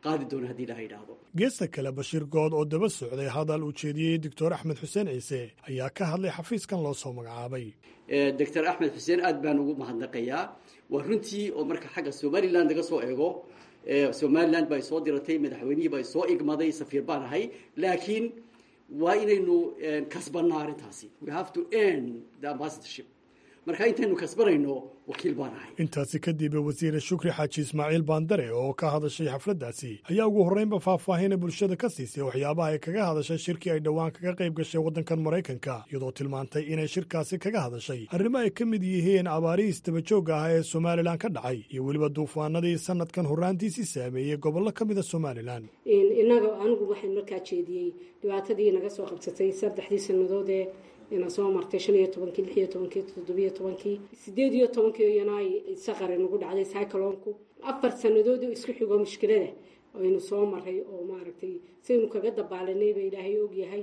qaadi doona haddii ilaha yidhaahdo geesta kale bashiir good oo daba socday hadal uu jeediyey doctor axmed xuseen ciise ayaa ka hadlay xafiiskan loo soo magacaabay doctor axmed xuseen aad baan ugu mahadnaqayaa waa runtii oo marka xagga somalilan laga soo eego somalilan baa soo diratay madaxweynihii baa soo igmaday safiir baan ahay laakiin waa inaynu kasbanaa arrintaasi we have to earn the ambassadorship marka intaynu kasbanayno wakiil baan ahay intaasi kadib wasiire shukri xaaji ismaaciil baandare oo ka hadashay xafladdaasi ayaa ugu horreynba faahfaahina bulshada ka siisay waxyaabaha ay kaga hadashay shirkii ay dhowaan kaga qayb gashay waddankan maraykanka iyadoo tilmaantay inay shirkaasi kaga hadashay arrimo ay ka mid yihiin abaarihii isdabajoogga ah ee somalilan ka dhacay iyo weliba duufaanadii sanadkan horraantiisii saameeyey gobollo ka mida somalilan innaga anigu waxaan markaa jeediyey dhibaatadii naga soo qabsatay saddexdii sannadood ee ina soo martay shan iyo tobankii lix iyo tobankii toddobiyo tobankii sideed iyo tobankii iyana ay saqari nagu dhacday cycloonku afar sannadood oo isku xigo mushkilada aynu soo maray oo maaragtay saynu kaga dabaalanay ba ilaahay ogyahay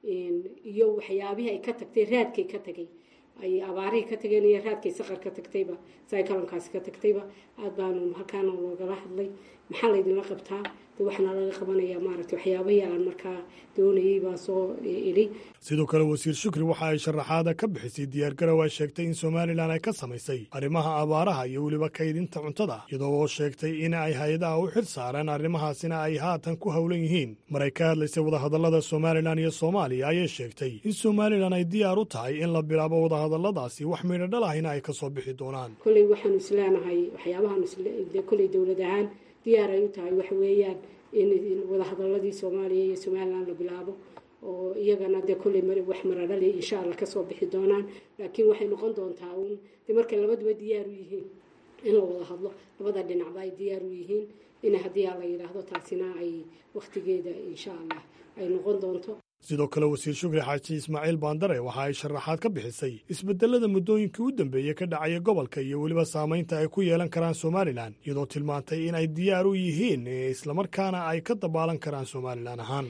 iyo waxyaabihii ay ka tagtay raadkay ka tagay ay abaarihii ka tageen iyo raadkay saqar ka tagtayba cyclonkaasi ka tagtayba aad baanu halkaana loogala hadlay maxaa laydinla qabtaa de waxaana laga qabanayaa maaragtay waxyaabahii aan markaa doonayay baa soo idhi sidoo kale wasiir shukri waxa ay sharaxaada ka bixisay diyaargarow ay sheegtay in somalilan ay ka samaysay arrimaha abaaraha iyo weliba kaydinta cuntada iyadoo oo sheegtay in ay hay-adaha u xil saareen arrimahaasina ay haatan ku howlan yihiin mar ay ka hadlaysay wadahadallada somalilan iyo soomaaliya ayay sheegtay in somalilan ay diyaar u tahay in la bilaabo wadahadalladaasi wax midho dhal ahina ay ka soo bixi doonaan kolley waxaanu isleenahay waxyaabahaanu kolley dowlad ahaan diyaar ay u tahay waxa weeyaan in wadahadaladii soomaaliya iyo somalilan la bilaabo oo iyagana dee kolley wax maradhali insha allah kasoo bixi doonaan laakiin waxay noqon doontaa uun de markay labaduba diyaar u yihiin in la wada hadlo labada dhinacba ay diyaar u yihiin in haddii a la yidhaahdo taasina ay wakhtigeeda insha allah ay noqon doonto sidoo kale wasiir shukri xaaji ismaaciil baandare waxa ay sharaxaad ka bixisay isbedelada muddooyinkii u dambeeyey ka dhacaya gobolka iyo weliba saamaynta ay ku yeelan karaan somalilan iyadoo tilmaantay in ay diyaar u yihiin islamarkaana ay ka dabaalan karaan somalilan ahaan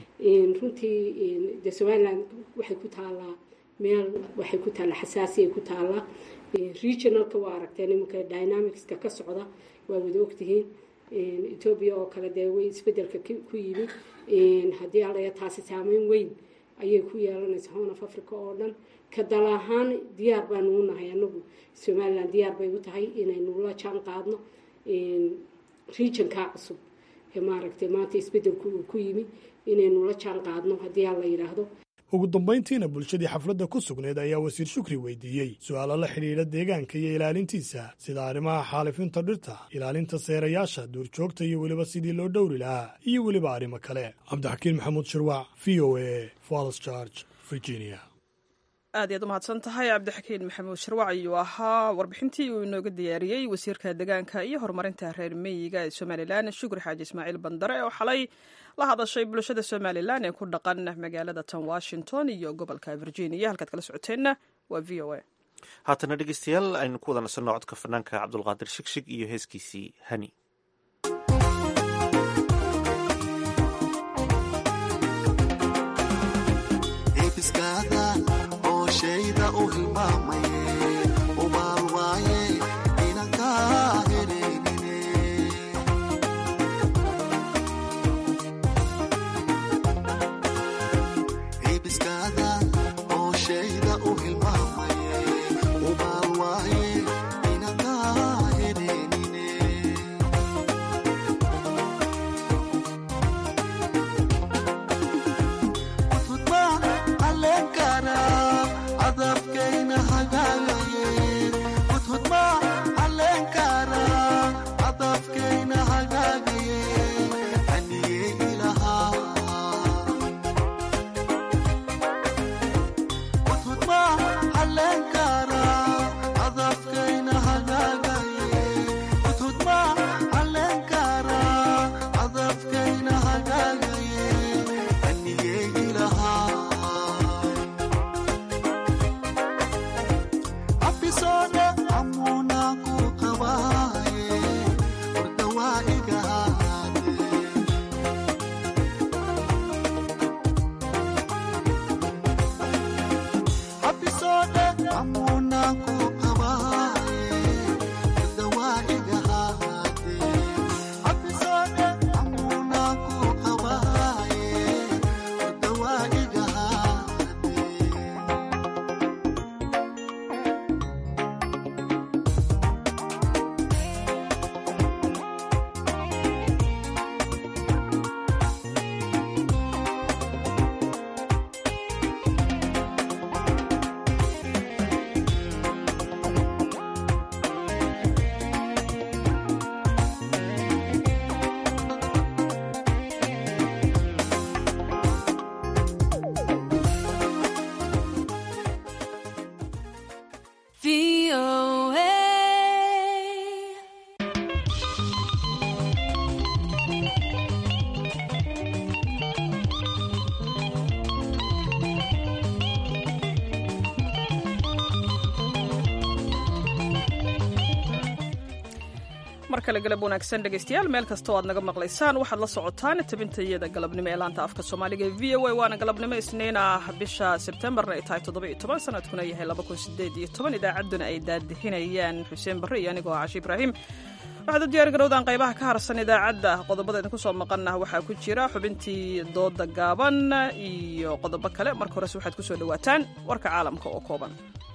runtii de somalilan waxay ku taallaa meel waxay ku taallaa xasaasiyay ku taallaa regionalka waa aragteen iminka dynamicska ka socda waa wada ogtihiin etoobiya oo kale dee way isbedelka ku yimi haddii alaya taasi saameyn weyn ayay ku yeelanaysa horn of africa oo dhan ka dal ahaan diyaar baanu u nahay anagu somalilan diyaar bay u tahay inaynu la jaan qaadno regionkaa cusub ee maaragtay maanta isbedelku uu ku yimi inaynu la jaan qaadno haddii a la yidhaahdo ugu dambayntiina bulshadii xafladda ku sugnayd ayaa wasiir shukri weydiiyey su-aalo la xidhiidha deegaanka iyo ilaalintiisa sida arrimaha xaalifinta dhirta ilaalinta seerayaasha duurjoogta iyo weliba sidii loo dhowri lahaa iyo weliba arrimo kale cabdixakiin maxamuud shirwac v o a falls george virginia aad iyaad u mahadsan tahay cabdixakiin maxamuud shirwac ayuu ahaa warbixintii uu inooga diyaariyey wasiirka deegaanka iyo horumarinta reer meyiga ee somalilan shukri xaaji ismaaciil bandare oo xalay la hadashay bulshada somalilan ee ku dhaqan magaalada tan washington iyo gobolka virginia halkaad kala socoteenna waa v o a haatana dhegeystayaal aynu ku wada nasanno codka fanaanka cabdulqaadir shigshig iyo heeskiisii hani adafkayna haga mar kale galab wanaagsan dhegaystayaal meel kasta oo aad naga maqlaysaan waxaad la socotaan tabintayada galabnimo ee laanta afka soomaaliga ee v o a waana galabnimo isniin ah bisha sebtembarna ay tahay toddoba iyo toban sanadkuna yahay laba kun sideed iyo toban idaacadduna ay daadixinayaan xuseen barre iyo anigoo cashi ibraahim waxaad u diyaari garowdaan qaybaha ka harsan idaacadda qodobada idinku soo maqanah waxaa ku jira xubintii dooda gaaban iyo qodobo kale marka horese waxaad ku soo dhowaataan warka caalamka oo kooban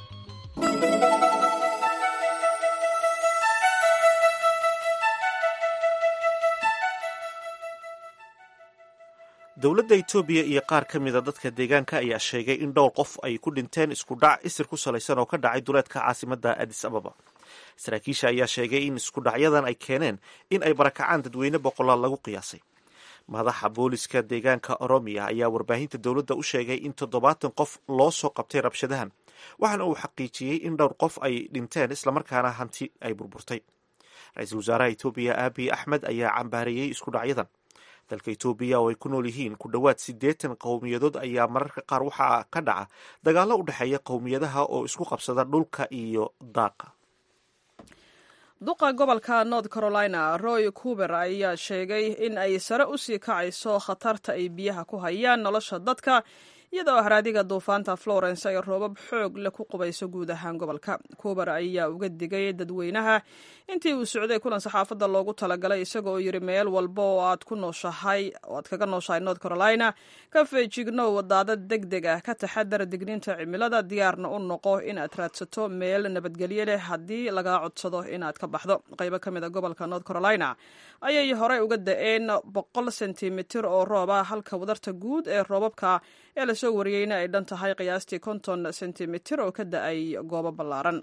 dowladda etoobiya iyo qaar ka mida dadka deegaanka ayaa sheegay in dhowr qof ay ku dhinteen isku dhac isir ku salaysan oo ka dhacay duleedka caasimadda adis ababa saraakiisha ayaa sheegay in isku dhacyadan ay keeneen in ay barakacaan dadweyne boqolaal lagu qiyaasay madaxa booliska deegaanka oromiya ayaa warbaahinta dowladda u sheegay in toddobaatan qof loo soo qabtay rabshadahan waxaana uu xaqiijiyey in dhowr qof ay dhinteen islamarkaana hanti ay burburtay ra-iisul wasaaraha etoobiya abiy axmed ayaa cambaareeyey isku dhacyadan dalka etoobiya oo ay ku nool yihiin ku dhowaad siddeetan qowmiyadood ayaa mararka qaar waxaa ka dhaca dagaallo u dhexeeya qowmiyadaha oo isku qabsada dhulka iyo daaqa duqa gobolka north carolina roy cuber ayaa sheegay in ay sare u sii kacayso khatarta ay biyaha ku hayaan nolosha dadka iyadoo haraadiga duufaanta florence ay roobab xoog leh ku qubayso guud ahaan gobolka cuber ayaa uga digay dadweynaha intii uu socday kulan saxaafadda loogu talagalay isagoo yidhi meel walba oo aad ku nooshahay oo aad kaga nooshahay north carolina ka feejignow daadad deg deg ah ka taxadar digniinta cimilada diyaarna u noqo inaad raadsato meel nabadgelyo leh haddii lagaa codsado inaad ka baxdo qaybo ka mid a gobolka north carolina ayay horey uga da-een boqol sentimitir oo roob ah halka wadarta guud ee roobabka ee lasoo wariyeyna ay dhan tahay qiyaastii konton sentimitir oo ka da-ay goobo ballaaran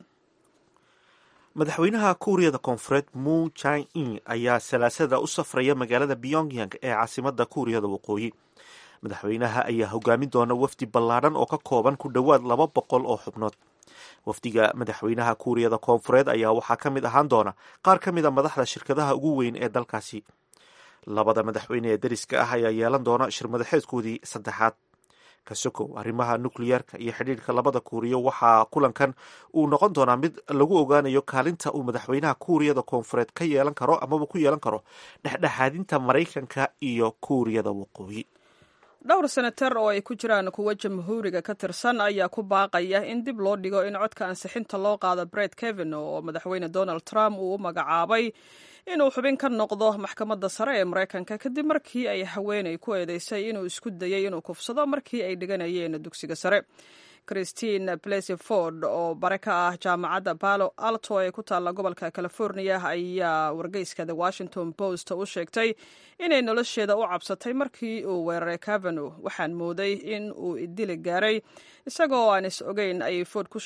madaxweynaha kuuriyada koonfureed mu jin in ayaa salaasada u safraya magaalada pyongyang ee caasimada kuuriyada waqooyi madaxweynaha ayaa hogaamin doona wafdi ballaadhan oo ka kooban ku dhowaad laba boqol oo xubnood wafdiga madaxweynaha kuuriyada koonfureed ayaa waxaa ka mid ahaan doona qaar ka mid a madaxda shirkadaha ugu weyn ee dalkaasi labada madaxweyne ee dariska ah ayaa yeelan doona shirmadaxeedkoodii saddexaad kasokow arrimaha nukliyeerka iyo xidhiirka labada kuuriyo waxaa kulankan uu noqon doonaa mid lagu ogaanayo kaalinta uu madaxweynaha kuuriyada koonfureed ka yeelan karo amaba ku yeelan karo dhexdhexaadinta maraykanka iyo kuuriyada waqooyi dhowr senatar oo ay ku jiraan kuwo jamhuuriga ka tirsan ayaa ku baaqaya in dib loo dhigo in codka ansixinta loo qaado bret kevin oo madaxweyne donald trump uu u magacaabay inuu xubin ka noqdo maxkamadda sare ee maraykanka kadib markii ay haweenay ku eedeysay inuu isku dayay inuu kufsado markii ay dhiganayeen dugsiga sare christine blesy ford oo bare ka ah jaamacadda palo alto ee ku taalla gobolka california ayaa wargeyska the washington post u sheegtay inay nolosheeda u cabsatay markii uu weeraray cavano waxaan mooday in uu idili gaaray isagoo aan is ogeyn ayay ford ku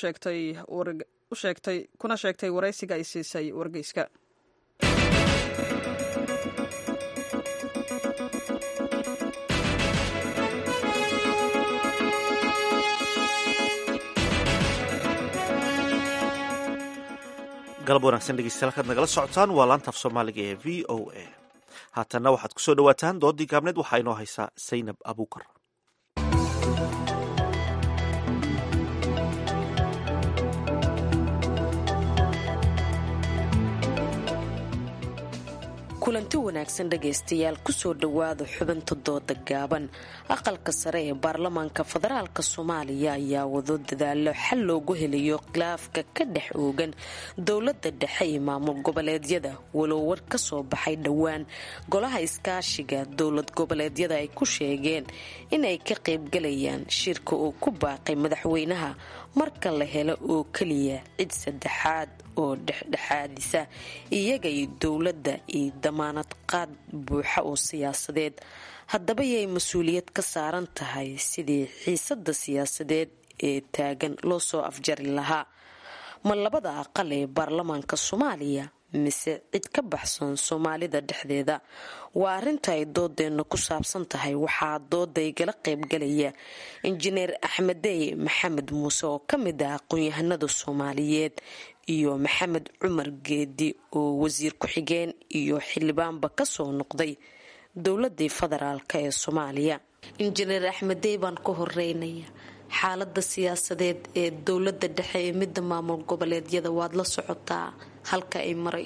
sheegtay kuna sheegtay waraysiga ay siisay wargeyska galab wanaagsan dhegeystayaal kaad nagala socotaan waa laanta af soomaaliga ee v o a haatanna waxaad ku soo dhowaataan doodii gaabneed waxaa inoo haysaa saynab abuukar kulanti wanaagsan dhegaystayaal kusoo dhowaada xubinta dooda gaaban aqalka sare ee baarlamaanka federaalk soomaaliya ayaa wado dadaalo xal loogu helayo khilaafka ka dhex oogan dowlada dhexe iyo maamul goboleedyada walow war ka soo baxay dhowaan golaha iskaashiga dowlad goboleedyada ay ku sheegeen inay ka qaybgalayaan shirka uu ku baaqay madaxweynaha marka la helo oo keliya cid saddexaad oo dhexdhexaadisa iyaga iyo dowladda iyo damaanad qaad buuxa oo siyaasadeed haddaba yay mas-uuliyad ka saaran tahay sidii xiisada siyaasadeed ee taagan loo soo afjari lahaa ma labada aqal ee baarlamaanka soomaaliya mise cid ka baxsan soomaalida dhexdeeda waa arrinta ay doodeenna ku saabsan tahay waxaa dooda igala qaybgalaya injineer axmedey maxamed muuse oo ka mid ah aqoon-yahanada soomaaliyeed iyo maxamed cumar geedi oo wasiir ku-xigeen iyo xildhibaanba kasoo noqday dowladii federaalk ee soomaaliya injineer axmedey baan ka horeynaya xaalada siyaasadeed ee dowlada dhexe ee midda maamul goboleedyada waad la socotaa halka ay marayso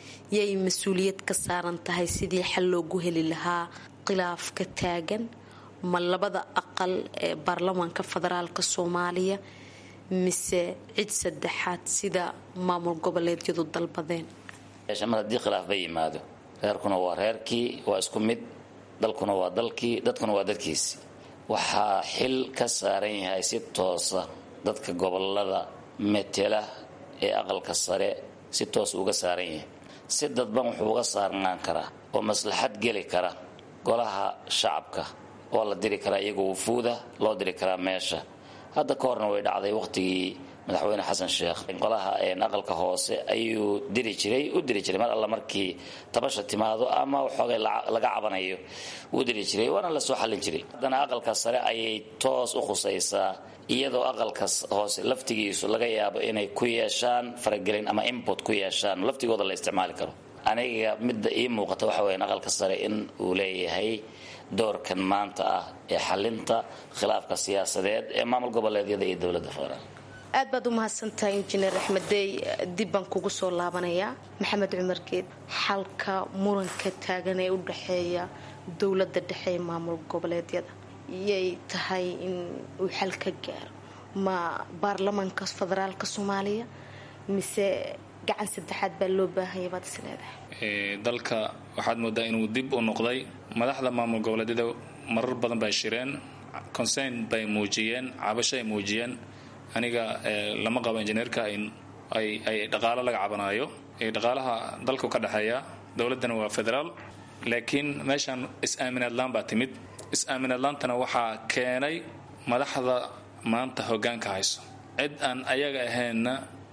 yay mas-uuliyad ka saaran tahay sidii xal loogu heli lahaa khilaafka taagan ma labada aqal ee baarlamaanka federaalk soomaaliya mise cid saddexaad sida maamul goboleedyadu dalbadeen mar haddii khilaaf ba yimaado reerkuna waa reerkii waa isku mid dalkuna waa dalkii dadkuna waa dadkiisi waxaa xil ka saaran yahay si toosa dadka gobolada metela ee aqalka sare si toos uga saaran yahay si dadban wuxuu uga saarnaan karaa oo maslaxad geli kara golaha shacabka oo la diri karaa iyagoo wufuuda loo diri karaa meesha hadda ka horna way dhacday waqtigii madaxweyne xasan sheekh golaha aqalka hoose ayuu diri jiray u diri jiray mar alla markii tabasha timaado ama waxoogay laga cabanayo wuu diri jiray waana la soo xallin jiray haddana aqalka sare ayay toos u khusaysaa iyadoo aqalka hoose laftigiisu laga yaabo inay ku yeeshaan faragelin ama input ku yeeshaan laftigooda la isticmaali karo aniga midda ii muuqata waxa weyan aqalka sare in uu leeyahay doorkan maanta ah ee xalinta khilaafka siyaasadeed ee maamul goboleedyada iyo dowladda federaal aad baad u mahadsantahay injineer axmeddey dib baan kugu soo laabanayaa maxamed cumar geed xalka muranka taagan ee u dhexeeya dowladda dhexe ee maamul goboleedyada yay tahay in uu xal ka gaaro ma baarlamaanka federaalka soomaaliya mise gacan saddexaad baa loo baahanya baad is leedahay dalka waxaad moodaa inuu dib u noqday madaxda maamul goboleedyada marar badan bay shireen concern bay muujiyeen cabasho ay muujiyeen aniga lama qabo injineerka ay dhaqaalo laga cabanaayo dhaqaalaha dalku ka dhexeeya dowladdana waa federaal laakiin meeshaan is-aaminaadlaan baa timid is-aaminaadlaantana waxaa keenay madaxda maanta hogaanka hayso cid aan ayaga ahaynna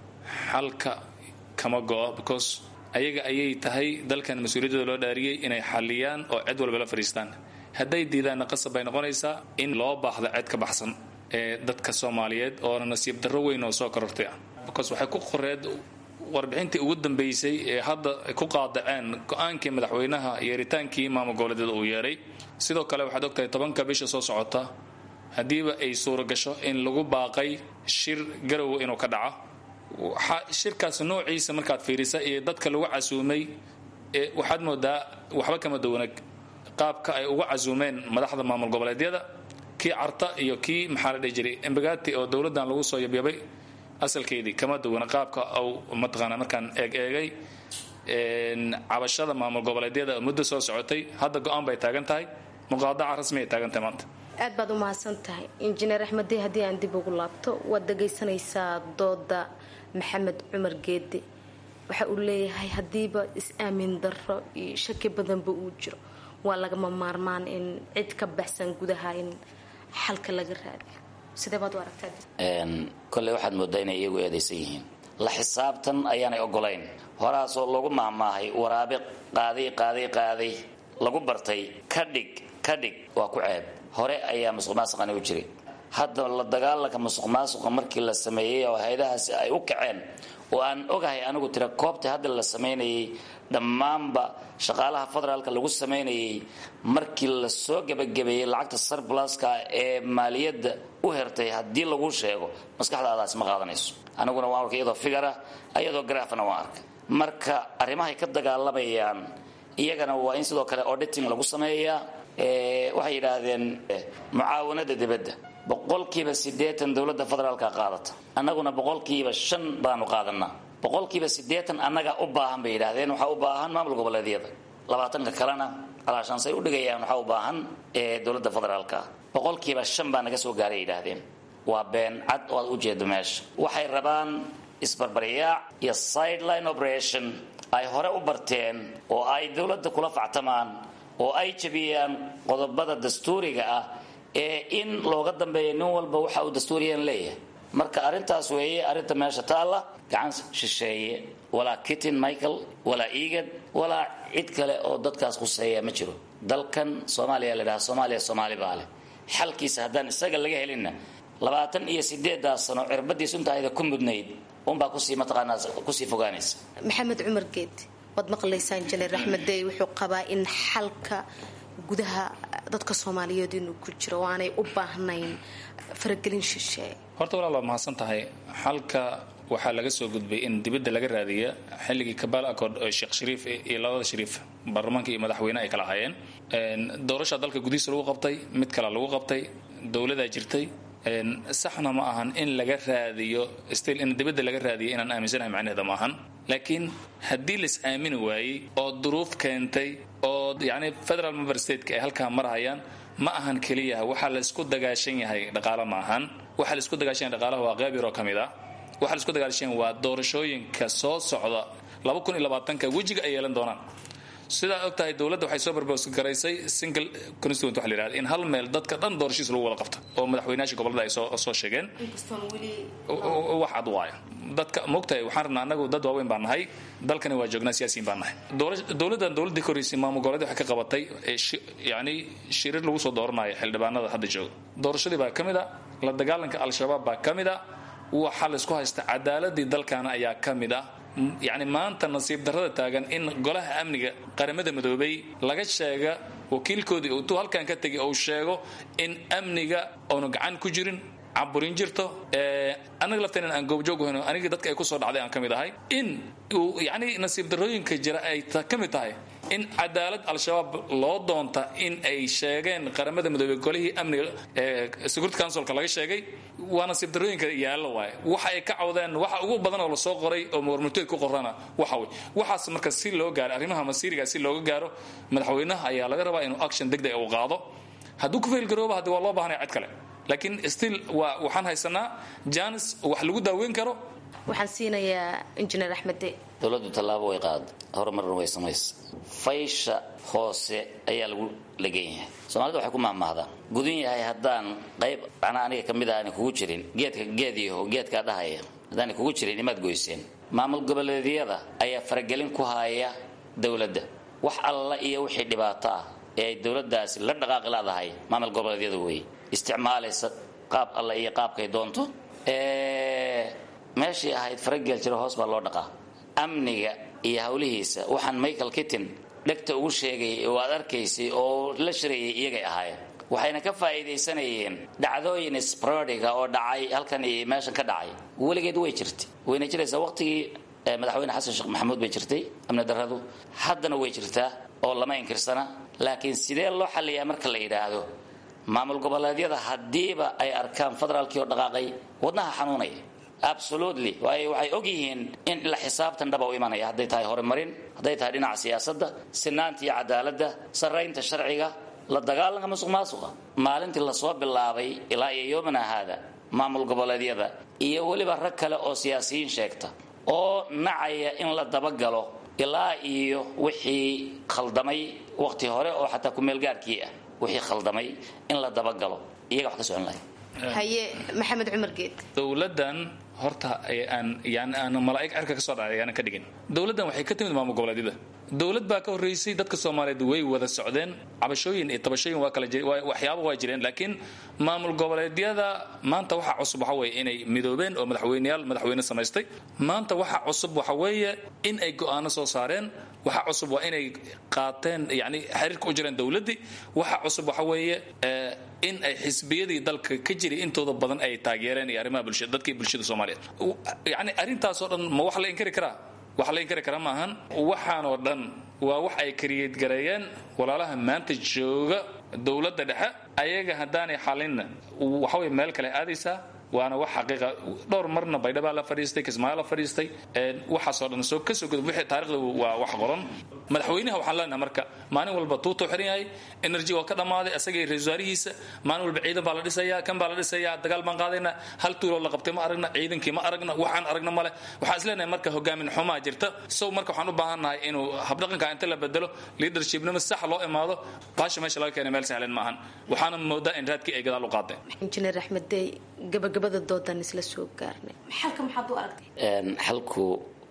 xalka kama go-o because ayaga ayay tahay dalkan mas-uuliyadooda loo dhaariyey inay xaliyaan oo cid walba la fadhiistaan hadday diidaanna qasab bay noqonaysaa in loo baahdo cid ka baxsan ee dadka soomaaliyeed oona nasiib darro weyn oo soo korortay ah because waxay ku qoreed warbixintii ugu dambeysay ee hadda ku qaadaceen go-aankii madaxweynaha yeeritaankii maamul goboleedyada uu yeeray sidoo kale waxaad ogtahay tobanka bisha soo socota haddiiba ay suura gasho in lagu baaqay shir garowa inuu ka dhaco shirkaas noociisa markaad fiirisa iyo dadka lagu casuumay waxaad moodaa waxba kama duwana qaabka ay uga casuumeen madaxda maamul goboleedyada kii carta iyo kii maxaa la dhihi jiray embagati oo dowladdan lagu soo yabyabay asalkeedii kama duwana qaabka au mataqaana markaan eeg eegay cabashada maamul goboleedyada muddo soo socotay hadda go-aan bay taagan tahay muqaadaca rasmi ay taagan tahay maanta aad baad u mahadsan tahay injineer axmedey haddii aan dib ugu laabto waad dhagaysanaysaa dooda maxamed cumar geede waxa uu leeyahay haddiiba is-aamin darro iyo shaki badanba uu jiro waa lagama maarmaan in cid ka baxsan gudaha in xalka laga raadiyo sidee baad u aragtaa kolley waxaad moodaa inay iyagu eedaysan yihiin la xisaabtan ayaanay ogolayn horaasoo lagu maahmaahay waraabe qaaday qaaday qaaday lagu bartay ka dhig ka dhig waa ku ceeb hore ayaa musuq maasuqani u jiray hadda la dagaalanka musuq maasuqa markii la sameeyey oo hay-adahaasi ay u kaceen oo aan ogahay anigu tira koobta hadda la samaynayay dhammaanba shaqaalaha federaalka lagu samaynayay markii la soo gebagabeeyey lacagta sarplaska ee maaliyadda u hertay haddii lagu sheego maskaxdaadaasi ma qaadanayso aniguna waan arkay iyadoo figara iyadoo garaafana waan arkay marka arrimahay ka dagaalamayaan iyagana waa in sidoo kale auditing lagu sameeyaa waxay yidhaahdeen mucaawanada dibadda boqolkiiba siddeetan dowladda federaalka qaadata annaguna boqolkiiba shan baanu qaadanaa boqolkiiba siddeetan annaga u baahan bay yidhaahdeen waxaa u baahan maamul goboleedyada labaatanka kalena alaashaansay u dhigayaan waxaa u baahan dowladda federaalka boqolkiiba shan baa naga soo gaaray yidhaahdeen waa been cad oo aad u jeedo meesha waxay rabaan isbarbaryaac iyo sideline operation ay hore u barteen oo ay dowladda kula factamaan oo ay jabiyaan qodobada dastuuriga ah ee in looga dambeeya nin walba waxa uu dastuuriyan leeyahay marka arrintaas weeye arrinta meesha taalla gacan shisheeye walaa kitin michael walaa eagad walaa cid kale oo dadkaas khuseeya ma jiro dalkan soomaaliya la dhaha soomaaliya soomaali baa leh xalkiisa haddaan isaga laga helinna labaatan iyo sideedaas sano cirbadiis intaayda ku mudnayd unbaa kusii mataqaanaa kusii fogaanaysa maxamed cumar geed waad maqlaysaa injineer axmed dey wuxuu qabaa in xalka gudaha dadka soomaaliyeed inuu ku jiro oo aanay u baahnayn faragelin shisheeye horta walaal waa mahadsan tahay xalka waxaa laga soo gudbay in dibadda laga raadiya xilligii kabal accord oo sheekh shariif iyo labada shariif baarlamaanka iyo madaxweyne ay kala hayeen doorasha dalka gudihiisa lagu qabtay mid kale lagu qabtay dowladaa jirtay saxna ma ahan in laga raadiyo still in dibadda laga raadiyo inaan aaminsanahay macnaheeda ma ahan laakiin haddii lais aamini waayey oo duruuf keentay oo yacni federal member stateka ay halkaa marhayaan ma ahan keliya waxaa laysku dagaashan yahay dhaqaalo ma ahan waxaa laisku dagaashan yahay dhaqaalaha waa qayb yaroo ka mid ah waxaa laisku dagaashan yahay waa doorashooyinka soo socda laba kun iyo labaatanka wejiga ay yeelan doonaan sidaa og tahay dowladda waxay soo barbos garaysay single constituent waxa la yidhahda in hal meel dadka dhan doorashiis lagu wada qabto oo madaxweynayaasha gobollada ay soo soo sheegeen wax cad waayo dadka moogtahay waxaan rabnaa annagu dad waaweyn baan nahay dalkani waa joognaa siyaasiyiin baan nahay dowladdan dowladdii korreysay maamul goboleed waxay ka qabatay yacni shirir lagu soo dooranayo xildhibaanada hadda jooga doorashadii baa ka mid a la dagaalanka al-shabaab baa ka mid a waxaa laysku haysta cadaaladii dalkaana ayaa ka mid ah yacni maanta nasiib darrada taagan in golaha amniga qaramada midoobay laga sheega wakiilkoodii intuu halkan ka tegay uu sheego in amniga oonu gacan ku jirin caburin jirto annaga lafteen aan goobjoog hayno anigii dadka ay kusoo dhacday aan ka mid ahay in uu yacni nasiib darrooyinka jira ay ka mid tahay in cadaalad al-shabaab loo doonta in ay sheegeen qaramada midoobey golihii amniga security councilka laga sheegay waa nasiib darrooyinka yaallo waaye waxa ay ka cawdeen waxa ugu badan oo lasoo qoray oo warmurteed ku qorana waxa wey waxaas marka si loo gaaro arrimaha masiiriga si looga gaaro madaxweynaha ayaa laga rabaa inuu action degdeg uu qaado hadduu ku faylgarooba haddi waa loo baahanaya cid kale laakiin still waa waxaan haysanaa janis wax lagu daaweyn karo waxaan siinayaa injineer axmede dowladdu tallaabo way qaada horumarna way samaysa faysha hoose ayaa lagu legan yahay soomaalida waxay ku mahmahdaan gudun yahay haddaan qayb macnaa aniga ka mid ah aanay kugu jirin geedka geediyaho geedkaa dhahaya haddaanay kugu jirin imaad goyseen maamul goboleedyada ayaa faragelin ku haya dowladda wax alla iyo wixii dhibaato ah ee ay dowladdaasi la dhaqaaqi leedahay maamul goboleedyada weeye isticmaalaysa qaab alla iyo qaabkay doonto meeshii ahayd farageel jiro hoos baa loo dhaqaa amniga iyo howlihiisa waxaan michael kittin dhegta ugu sheegay oo aad arkaysay oo la shirayay iyagay ahaayeen waxayna ka faa'iidaysanayeen dhacdooyin sprodiga oo dhacay halkan iyo meeshan ka dhacay weligeed way jirtay wayna jiraysaa waqtigii madaxweyne xasan sheekh maxamuud bay jirtay amni darradu haddana way jirtaa oo lama inkirsana laakiin sidee loo xalliyaa marka la yidhaahdo maamul goboleedyada haddiiba ay arkaan federaalkii oo dhaqaaqay wadnaha xanuunaya absolutely waayo waxay og yihiin in la xisaabtan dhaba u imanaya hadday tahay horumarin hadday tahay dhinaca siyaasadda sinaanta iyo cadaaladda sarraynta sharciga la dagaalanka musuq maasuqa maalintii lasoo bilaabay ilaa iyo yoomana haada maamul goboleedyada iyo weliba rag kale oo siyaasiyiin sheegta oo nacaya in la dabagalo ilaa iyo wixii khaldamay waqti hore oo xataa kumeelgaarkii ah wixii khaldamay in la dabagalo iyaga wax ka socon lahay haye maxamed cumar geed dowladdan horta aan yani aan malaa'ig cerka ka soo dhacay aanan ka dhigin dowladdan waxay ka timid maamul goboleedyada dowlad baa ka horreysay dadka soomaaliyeed way wada socdeen cabashooyin iyo tabashooyin waa kala waxyaaba waa jireen laakiin maamul goboleedyada maanta waxa cusub waxa weeye inay midoobeen oo madaxweyneyaal madaxweyne samaystay maanta waxa cusub waxa weeye in ay go'aano soo saareen waxa cusub waa inay qaateen yani xiriirka u jireen dowladdii waxa cusub waxa weeye in ay xisbiyadii dalka ka jiray intooda badan ay taageereen iyo arrimaha bulshada dadkii bulshada soomaaliyeed yani arrintaasoo dhan ma wax la inkari karaa wax la inkari kara maahan waxaanoo dhan waa wax ay kariyad gareeyeen walaalaha maanta jooga dowladda dhexe ayaga haddaanay xalinna waxaway meel kale aadaysaa waana wax xaqiiqa dhowr marna baydhabaa la fadhiistay kismaayo la fadhiistay waxaasoo dhan soo kasoo gudub wixii taarikhda waa wax qoran madaxweynaha waxaan leenahay marka maalin walba tuutuu xiran yahay energy waa ka dhammaaday asagii ra-isul wasaarihiisa maalin walba ciidan baa la dhisayaa kan baa la dhisayaa dagaal baan qaadaynaa hal tuuloo la qabtay ma aragna ciidankii ma aragna waxaan aragna male waxaan is leenahay marka hogaamin xumaa jirta sow marka waxaan u baahannahay inuu habdhaqanka inta la bedelo leadershipnimo sax loo imaado baasha meesha laga keenay meel sahlan maahan waxaana moodaa in raadkii ay gadaal u qaadeen injineer axmed dey gabagabada doodan isla soo gaarnay xalka maxaad u aragtay xalku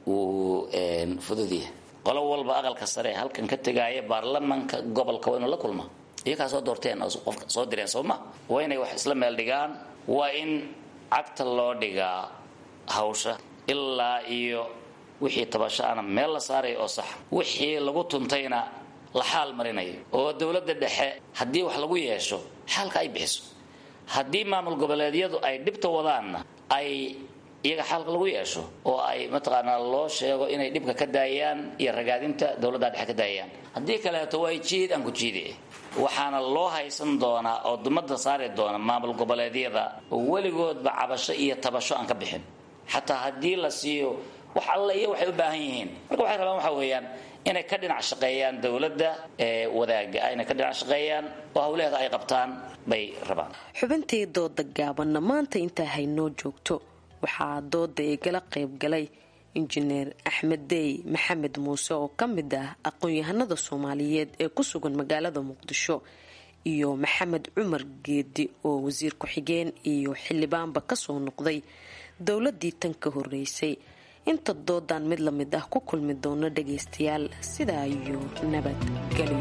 wuu fududyahay qolo walba aqalka sare halkan ka tegaaya baarlamanka gobolka waa inuu la kulma iyakaa soo doorteen oo qofka soo direen soo ma waa inay wax isla meel dhigaan waa in cagta loo dhigaa hawsha ilaa iyo wixii tabashaana meel la saaraya oo sax wixii lagu tuntayna la xaal marinayo oo dowladda dhexe haddii wax lagu yeesho xaalka ay bixiso haddii maamul goboleedyadu ay dhibta wadaanna ay iyaga xalka lagu yeesho oo ay mataqaanaa loo sheego inay dhibka ka daayaan iyo ragaadinta dowladda dhexe ka daayaan haddii kaleeto waa jiid aan ku jiide waxaana loo haysan doonaa oo dumada saari doona maamul goboleedyada oo weligoodba cabasho iyo tabasho aan ka bixin xataa haddii la siiyo wax alle iyo waxay u baahan yihiin marka waxay rabaan waxa weeyaan inay ka dhinac shaqeeyaan dowladda ee wadaaga inay ka dhinac shaqeeyaan oo hawlaheeda ay qabtaan bay rabaan xubintii dooda gaabanna maanta intaa haynoo joogto waxaa dooda igala qaybgalay injineer axmed dey maxamed muuse oo ka mid ah aqoon-yahanada soomaaliyeed ee ku sugan magaalada muqdisho iyo maxamed cumar geedi oo wasiir ku-xigeen iyo xildhibaanba kasoo noqday dowladii tan ka horeysay inta doodan mid la mid ah ku kulmi doono dhagaystayaal sidaa iyo nabadgelyo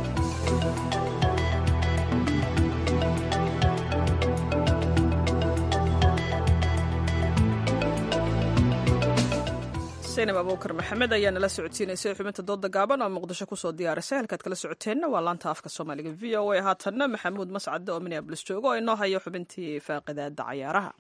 saynab abuukar maxamed ayaa nala socodsiinaysay xubinta dooda gaaban oo muqdisho kusoo diyaarisay halkaad kala socoteenna waa laanta afka soomaaliga v o a haatanna maxamuud mascade oo minneabolis jooga oo inoo hayo xubintii faaqidaada cayaaraha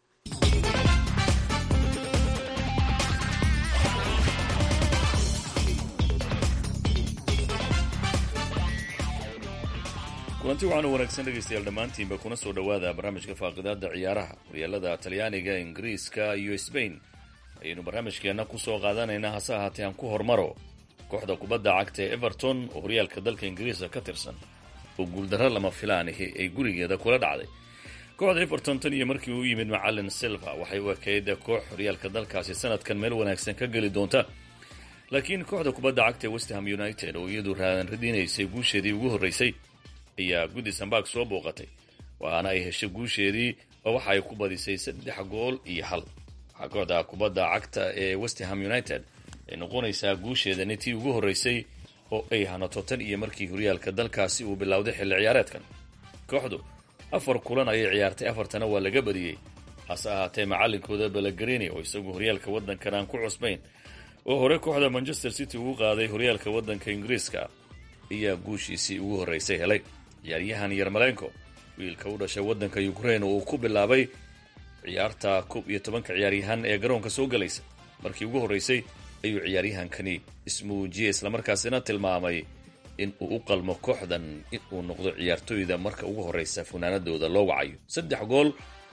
kulanti waxaanu wanaagsan dhegaystayaal dhammaantiinba kuna soo dhowaada barnaamijka faaqidaada ciyaaraha horyaalada talyaaniga ingiriiska iyo sbain ayaynu barnaamijkeenna ku soo qaadanaynaa hase ahaatee aan ku hormaro kooxda kubadda cagta ee everton oo horyaalka dalka ingiriiska ka tirsan oo guuldarro lama filaanihi ay gurigeeda kula dhacday kooxda everton tan iyo markii uu yimid macalin silva waxay u ekayd koox horyaalka dalkaasi sanadkan meel wanaagsan ka geli doonta laakiin kooxda kubadda cagta ee westham united oo iyadu raadan radinaysay guusheedii ugu horreysay ayaa goodisonbarg soo booqatay waxaana ay heshay guusheedii oo waxa ay ku badisay saddex gool iyo hal waxaa kooxda kubadda cagta ee westham united ay noqonaysaa guusheedani tii ugu horreysay oo ay hanato tan iyo markii horyaalka dalkaasi uu bilowday xilli ciyaareedkan kooxdu afar kulan ayay ciyaartay afartana waa laga badiyey hase ahaatee macalinkooda balagarini oo isagu horyaalka waddankan aan ku cusbayn oo hore kooxda manchester city ugu qaaday horyaalka waddanka ingiriiska ayaa guushiisii ugu horreysay helay ciyaaryahan yarmalenko wiilka u dhashay waddanka ukrain oo uu ku bilaabay ciyaarta koob iyo tobanka ciyaaryahan ee garoonka soo galaysa markii ugu horreysay ayuu ciyaaryahankani ismuujiyey islamarkaasina tilmaamay in uu u qalmo kooxdan in uu noqdo ciyaartooyda marka ugu horreysa funaanadooda loo wacayo saddex gool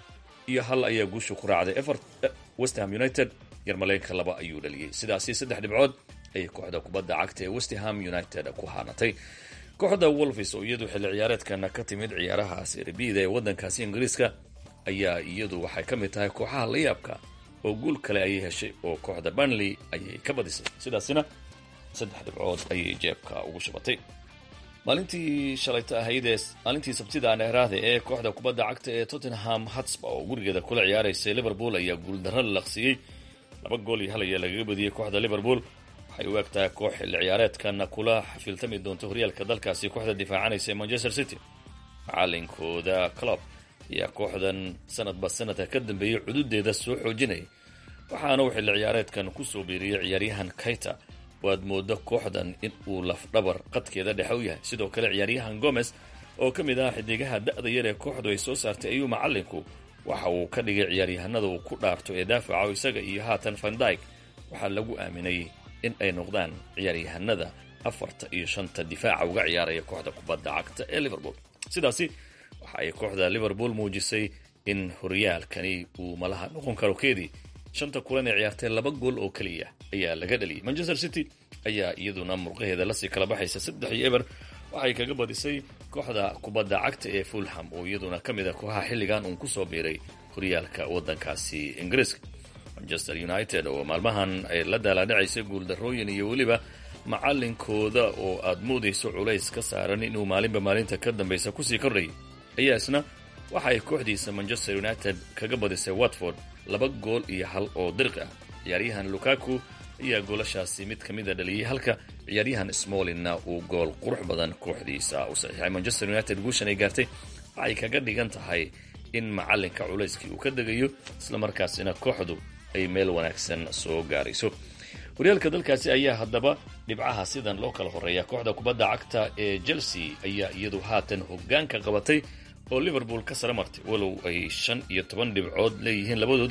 iyo hal ayaa guusha ku raacday westham united yarmaleenka laba ayuu dhaliyey sidaasi saddex dhibcood ayay kooxda kubadda cagta ee westham united ku haanatay kooxda wolfis oo iyadu xilli ciyaareedkana ka timid ciyaaraha serbida ee waddankaasi ingiriiska ayaa iyadu waxay ka mid tahay kooxaha la yaabka oo guul kale ayay heshay oo kooxda banley ayay ka badisay sidaasina saddex dhibcood ayay jeebka ugu shubatay maalintii shalayta ahaydee maalintii sabtida neeraahda ee kooxda kubadda cagta ee tottenham hatsba oo gurigeeda kula ciyaaraysay liverpool ayaa guuldarro la laqsiiyey laba gool iyo hal ayaa lagaga badiyey kooxda liverpool waxay u egtahay koox xilli ciyaareedkana kula xafiltami doonta horyaalka dalkaasi kooxda difaacanaysa ee manchester city macalinkooda clob ayaa kooxdan sanadba sanadka ka dambeeyey cududeeda soo xoojinayay waxaana uu xilli ciyaareedkan kusoo biiriyey ciyaaryahan kayta waad moodo kooxdan in uu lafdhabar qadkeeda dhexe u yahay sidoo kale ciyaaryahan gomez oo ka mid ah xidigaha da-da yar ee kooxdu ay soo saartay ayuu macalinku waxa uu ka dhigay ciyaaryahanada uu ku dhaarto ee daafaca isaga iyo haatan vandyg waxaa lagu aaminay in ay noqdaan ciyaaryahanada afarta iyo shanta difaaca uga ciyaaraya kooxda kubadda cagta ee liverpool sidaasi waxa ay kooxda liverpool muujisay in horyaalkani uu malaha noqon karo keedii shanta kulan ee ciyaartay laba gool oo keliya ayaa laga dhaliyay manchester city ayaa iyaduna murqaheeda lasii kala baxaysa saddex iyo eber waxay kaga badisay kooxda kubadda cagta ee fulham oo iyaduna ka mid a kooxaha xilligan uun kusoo biiray horyaalka waddankaasi ingiriiska manchester united oo maalmahan ay la daalaadhacaysay guuldarrooyin iyo weliba macalinkooda oo aad moodayso culays ka saaran inuu maalinba maalinta ka dambaysa kusii kordhayay ayaa isna waxa ay kooxdiisa manchester united kaga badisay watford laba gool iyo hal oo dirqi ah ciyaaryahan lukaku ayaa goolashaasi mid ka mida dhaliyey halka ciyaaryahan smolinna uu gool qurux badan kooxdiisa u saxiixay manchester united guushan ay gaartay waxay kaga dhigan tahay in macalinka culayskii uu ka degayo islamarkaasina kooxdu ay meel wanaagsan soo gaarayso horyaalka dalkaasi ayaa haddaba dhibcaha sidan loo kala horeeya kooxda kubadda cagta ee chelsea ayaa iyadu haatan hogaanka qabatay oo liverpool ka sare martay walow ay shan iyo toban dhibcood leeyihiin labadooduba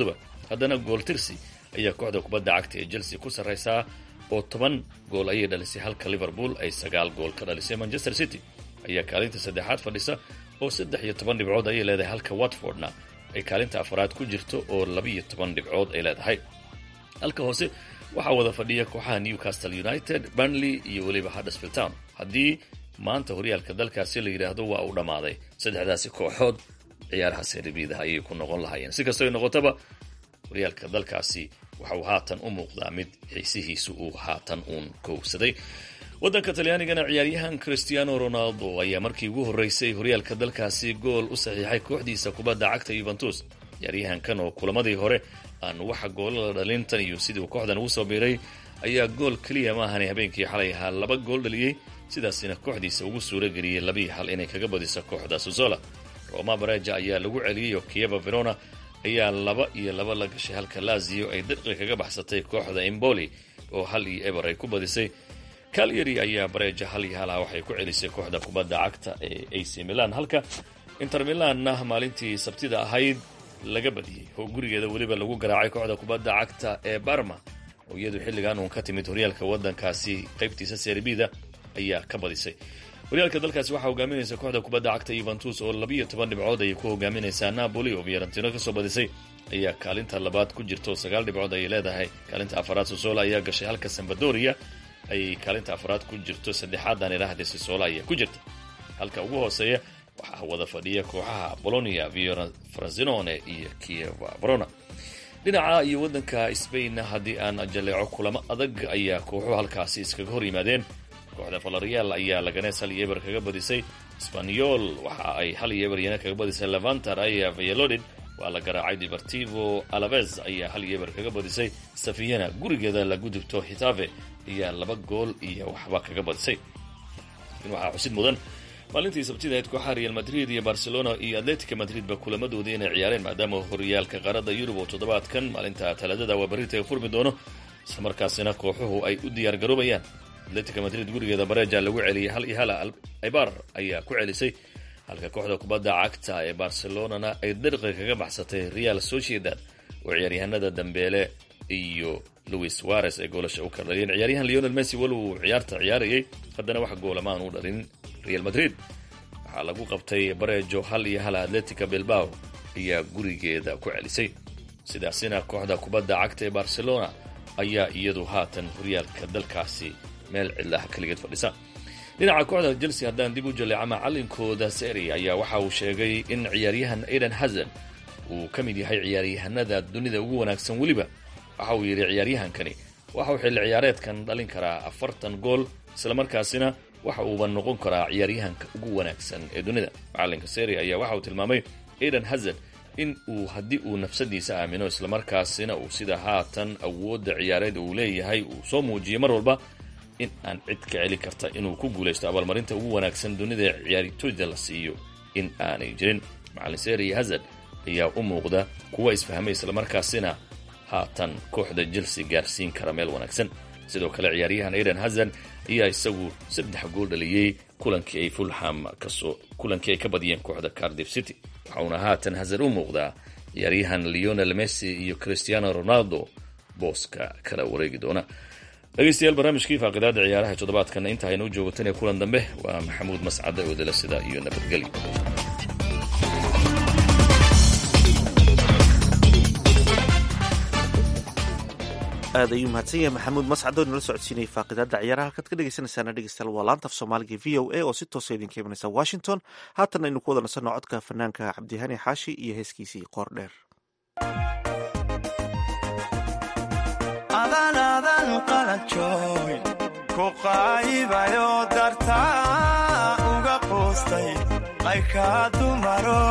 haddana gool tirsi ayaa kooxda kubadda cagta ee chelsea ku sarraysaa oo toban gool ayay dhalisay halka liverpool ay sagaal gool ka dhalisay manchester city ayaa kaalinta saddexaad fadhisa oo saddex iyo toban dhibcood ayay leedahay halka watfordna ay kaalinta afaraad ku jirto oo labiiyo toban dhibcood ay leedahay halka hoose waxaa wada fadhiya kooxaha newcastle united burnley iyo weliba huddersfield town haddii maanta horyaalka dalkaasi la yidhaahdo waa uu dhammaaday saddexdaasi kooxood ciyaaraha seeribiidaha ayay ku noqon lahaayeen si kastoo noqotaba horyaalka dalkaasi waxa uu haatan u muuqdaa mid xiisihiisu uu haatan uun kowsaday waddanka talyaanigana ciyaaryahan christiano ronaldo ayaa markii ugu horreysay horyaalka dalkaasi gool u saxiixay kooxdiisa kubadda cagta yuventus ciyaaryahankan oo kulamadii hore aan waxa goolala dhalintan iyo sidii uu kooxdan ugu soo biiray ayaa gool keliya maahan habeenkii xalay ahaa laba gool dhaliyey sidaasina kooxdiisa ugu suura geliyey labii hal inay kaga badiso kooxda suzola roma bareja ayaa lagu celiyey oo kieva verona ayaa laba iyo laba la gashay halka lazio ay dirqi kaga baxsatay kooxda emboli oo hal iyo eber ay ku badisay calyary ayaa bareja hal iyo halaha waxay ku celisay kooxda kubadda cagta ee ac milan halka inter milanna maalintii sabtida ahayd laga badiyey oo gurigeeda weliba lagu garaacay kooxda kubadda cagta ee barma oo iyadu xilligan uun ka timid horyaalka waddankaasi qaybtiisa serbida ayaa ka badisay horyaalka dalkaasi waxaa hogaaminaysa kooxda kubadda cagta yuventus oo labiiyo toban dhibcood ayay ku hogaaminaysaa napoli oo fiorentina kasoo badisay ayaa kaalinta labaad ku jirta oo sagaal dhibcood ayay leedahay kaalinta afaraad sosola ayaa gashay halka sambadoria ayay kaalinta afaraad ku jirto saddexaadan idhaahde sisola ayaa ku jirta halka ugu hooseeya waxaa wada fadhiya kooxaha bolonia frosinone iyo kieva verona dhinaca iyo waddanka sbainna haddii aan jaleeco kulamo adag ayaa kooxuhu halkaasi iskaga hor yimaadeen kooxda valerial ayaa laganees hal iyo eber kaga badisay sbanyol waxa ay hal iyo eber yana kaga badisay levantar ayaa valladolid waa la garaacay deportivo alaves ayaa hal iyo eber kaga badisay safiyana gurigeeda la gudubto hitave ayaa laba gool iyo waxba kaga badisay laakiin waxaa xusid mudan maalintii sabtida ahayd kooxaha real madrid iyo barcelona iyo atletica madridba kulamadoodii inay ciyaareen maadaama horyaalka qaaradda yurub oo toddobaadkan maalinta talaadada waa berrita furmi doono islamarkaasina kooxuhu ay u diyaar garoobayaan atletica madrid gurigeeda bareja lagu celiyay hal iyo hala ibar ayaa ku celisay halka kooxda kubadda cagta ee barcelonana ay dirqi kaga baxsatay real sociedad oo ciyaaryahanada dambeele iyo louis suarez ay goolasha u kala dhaliyeen ciyaaryahan leonel messi wal uu ciyaarta ciyaarayay haddana wax goolamaan u dhalin real madrid waxaa lagu qabtay barejo hal iyo hala atletica bilbao ayaa gurigeeda ku celisay sidaasina kooxda kubadda cagta ee barcelona ayaa iyadu haatan horyaalka dalkaasi meel cidlaha keligeed fadhisa dhinaca kooxda chelsea haddaan dib u jaleeca macalinkooda seri ayaa waxa uu sheegay in ciyaaryahan aidan hazan uu ka mid yahay ciyaaryahanada dunida ugu wanaagsan weliba waxa uu yidhi ciyaaryahankani waxa uu xilli ciyaareedkan dhalin karaa afartan gool islamarkaasina waxa uuba noqon karaa ciyaaryahanka ugu wanaagsan ee dunida macalinka seri ayaa waxa uu tilmaamay aidan hazan in uu haddii uu nafsadiisa aamino islamarkaasina uu sida haatan awoodda ciyaareed uu leeyahay uu soo muujiyay mar walba in aan cid ka celi karta inuu ku guulaysto abaalmarinta ugu wanaagsan dunida ee ciyaartooyda la siiyo in aanay jirin macalin seri hazard ayaa u muuqda kuwa isfahmay islamarkaasina haatan kooxda chelsea gaarsiin kara meel wanaagsan sidoo kale ciyaaryahan aidan hazan ayaa isagu saddex gool dhaliyey kulankii ay fulham kasoo kulankii ay ka badiyeen kooxda cardiff city waxauna haatan hazan u muuqdaa ciyaaryahan leonel messi iyo cristiano ronaldo booska kala wareegi doona dhegeystayaal barnaamijkii faaqidaada ciyaaraha toddobaadkana inta aynu u joogatanee kulan dambe waa maxamuud mascade oodala sida iyo nabadgelyo aad ayuu mahadsan yahay maxamuud mascad oo inala socodsiinayay faaqidaada ciyaaraha halkaad ka dhegeysanaysaana dhegeystayaal waa laanta af soomaaliga v o a oo si toosa idinka imanaysa washington haatan aynu ku wada nasanno codka fanaanka cabdihani xaashi iyo heeskiisii qoor dheer adan adan qalanjooy ku qaayibayo dartaa uga quustay qaykaa dumaro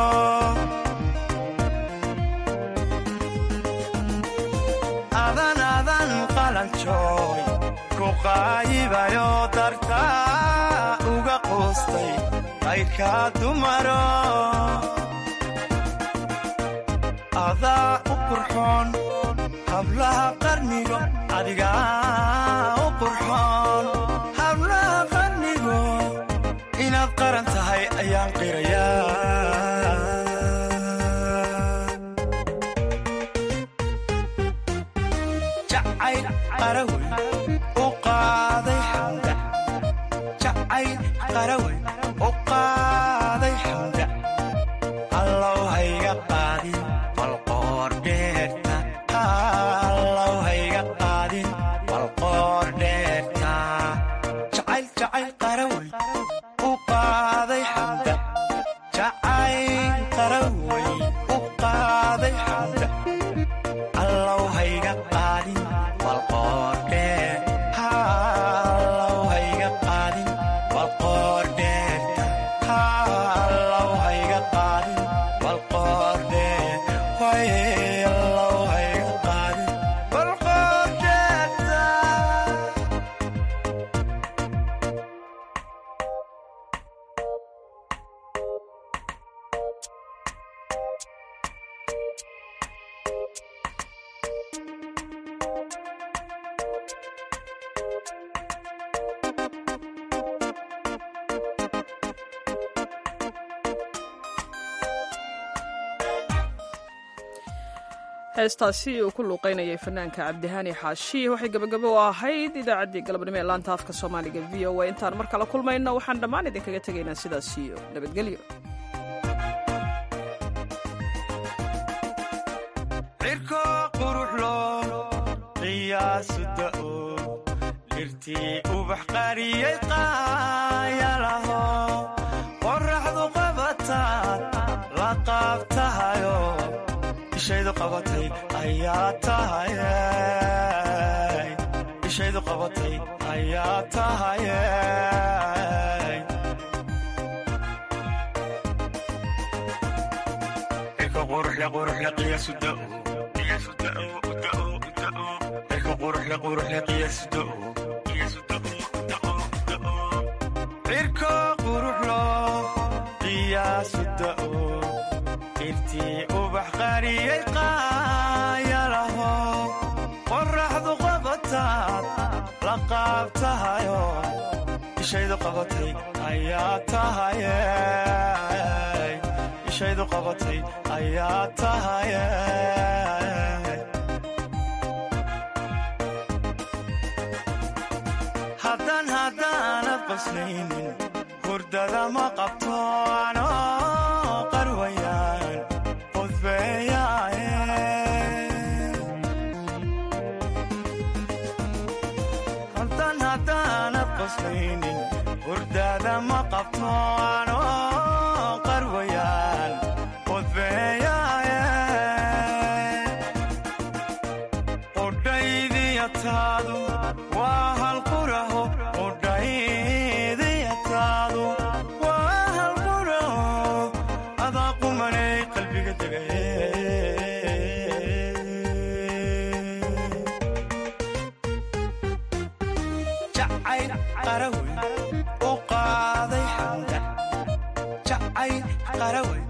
adan adan qalanjooy ku qaayibayo dartaa uga quustay qayrkaa dumaro adaa u qurxoon hablaha qarnigo adigaa u qurxoon hablaha qarnigo inaad qaran tahay ayaan qirayaa jacayl qarawey u qaaday xamda jacayl qarawey u qaaday xamda allow hayga qaadin balqoodhe allow hayga qaadin balqoodheerta allow hayga qaadin balqoodhe way allow hayga qaadin balqoodheerta heestaasi uu ku luuqaynayay fanaanka cabdihaani xaashi waxay gebagabo u ahayd idaacaddii galabnimo ee laanta afka soomaaliga v o a intaan mar kala kulmayno waxaan dhammaan idinkaga tegaynaa sidaas iyo nabadgelyo cirko quruxlo qiyaasu da'o dhirtii ubax qariyey qaayalaho qorraxdu qabataad la qaabtahayo ishaydu qabatay ayaa tahaye ishaydu qabatay ayaa tahaye cirka quruxle quruxle qiyaasu da'o qiyaasu da'o da'o da'o cirka quruxle quruxle qiyaasu da'o qiyaasu da'o da'o da'o cirka quruxlo qiyaasu da'o irtii ubax qariyey qaayalaho qorraxdu qabataad la qaabtahayo ishaydu qabatay ayaa tahaye ishaydu qabatay ayaa tahaye haddaan haddaanad qoslaynin hurdada ma qabto anoo qarwayaan qudbeeyaaye haddaan haddaanad qoslaynin hurdada ma qabto anoo qarwayaan qudbeeyaaye qudhaydiyataadu waa halquraho qudhaydiyataadu waa halquraho adaa qumanay qalbiga degaye jacayl qarawey u qaaday xamda jacayl qarawey